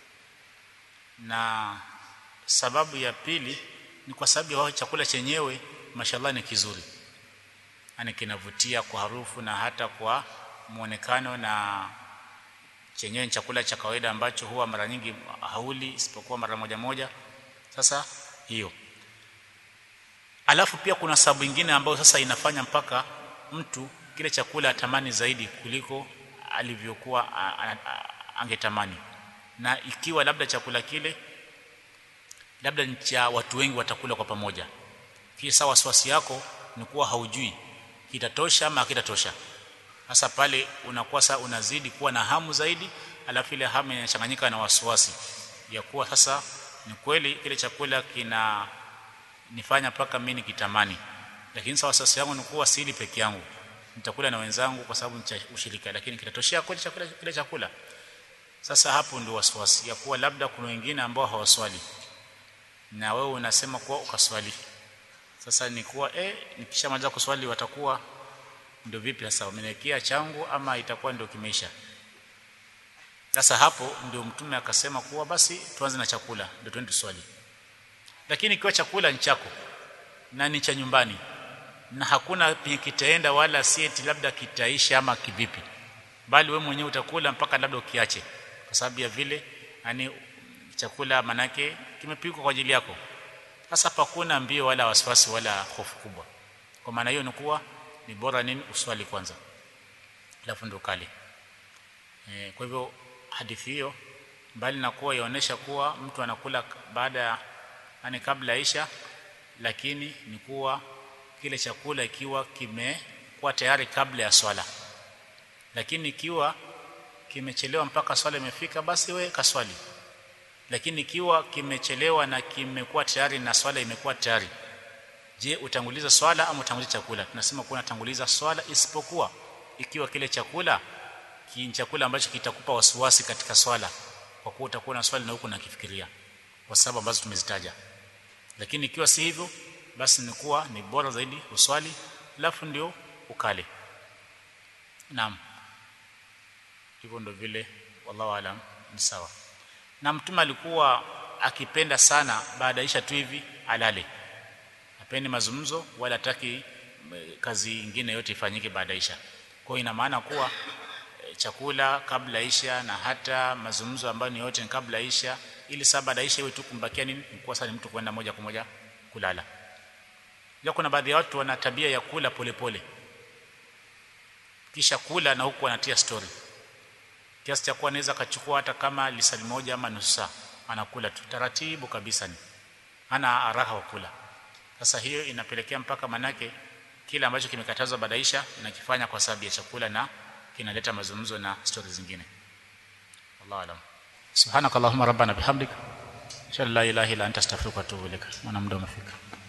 na sababu ya pili ni kwa sababu ya chakula chenyewe mashallah ni kizuri yani kinavutia kwa harufu na hata kwa muonekano na chenyewe ni chakula cha kawaida ambacho huwa mara nyingi hauli isipokuwa mara moja moja sasa hiyo alafu pia kuna sababu nyingine ambayo sasa inafanya mpaka mtu kile chakula atamani zaidi kuliko alivyokuwa angetamani na ikiwa labda chakula kile labda ni cha watu wengi watakula kwa pamoja kisa wasiwasi yako ni kuwa haujui kitatosha ama kitatosha hasa pale unakuwa sasa unazidi kuwa na hamu zaidi alafu ile hamu inachanganyika na wasiwasi ya kuwa sasa ni kweli kile chakula kina nifanya mpaka mimi nikitamani lakini sasa wasiwasi yangu ni kuwa sili peke yangu nitakula na wenzangu kwa sababu ni ushirika lakini kitatoshea kweli chakula kile chakula sasa hapo ndio wasiwasi ya kuwa labda kuna wengine ambao hawaswali na wewe unasema kuwa ukaswali sasa ni kuwa eh nikishamaliza kuswali watakuwa ndio vipi sasa wameniwekea changu ama itakuwa ndio kimeisha sasa hapo ndio mtume akasema kuwa basi tuanze na chakula ndio twende swali lakini ikiwa chakula ni chako na ni cha nyumbani na hakuna penye kitaenda wala sieti labda kitaisha ama kivipi bali we mwenyewe utakula mpaka labda ukiache kwa sababu ya vile yani chakula manake kimepikwa kwa ajili yako sasa hakuna mbio wala wasiwasi wala hofu kubwa kwa maana hiyo ni kuwa ni bora nini uswali kwanza alafu ndo kale e, kwa hivyo hadithi hiyo bali na kuwa yaonesha kuwa mtu anakula baada ya yani kabla isha lakini ni kuwa kile chakula ikiwa kimekuwa tayari kabla ya swala lakini ikiwa kimechelewa mpaka swala imefika basi we kaswali lakini ikiwa kimechelewa na kimekuwa tayari na swala imekuwa tayari je utanguliza swala ama utanguliza chakula tunasema kuwa unatanguliza swala isipokuwa ikiwa kile chakula ki chakula ambacho kitakupa wasiwasi katika swala kwa kuwa utakuwa na swali na huko nakifikiria kwa sababu ambazo tumezitaja lakini ikiwa si hivyo basi ni kuwa ni bora zaidi uswali alafu ndio ukale naam hivyo ndio vile wallahu alam ni sawa na mtume alikuwa akipenda sana baada isha tu hivi alale hapendi mazungumzo wala hataki kazi nyingine yote ifanyike baada isha kwa ina maana kuwa e, chakula kabla isha na hata mazungumzo ambayo ni yote ni kabla isha ili saa baada isha iwe tu kumbakia nini kwa sasa ni mtu kwenda moja kwa moja kulala ya kuna baadhi ya watu wana tabia ya kula polepole pole. kisha kula na huku anatia story kiasi cha kuwa anaweza akachukua hata kama lisali moja ama nusu saa anakula tu taratibu kabisa ni ana haraka wa kula sasa hiyo inapelekea mpaka manake kile ambacho kimekatazwa badaisha inakifanya kwa sababu ya chakula na kinaleta mazungumzo na stori zingine wallahu alam subhanakallahumma rabbana bihamdika inshallah la ilaha illa anta astaghfiruka wa atubu ilaik maana muda umefika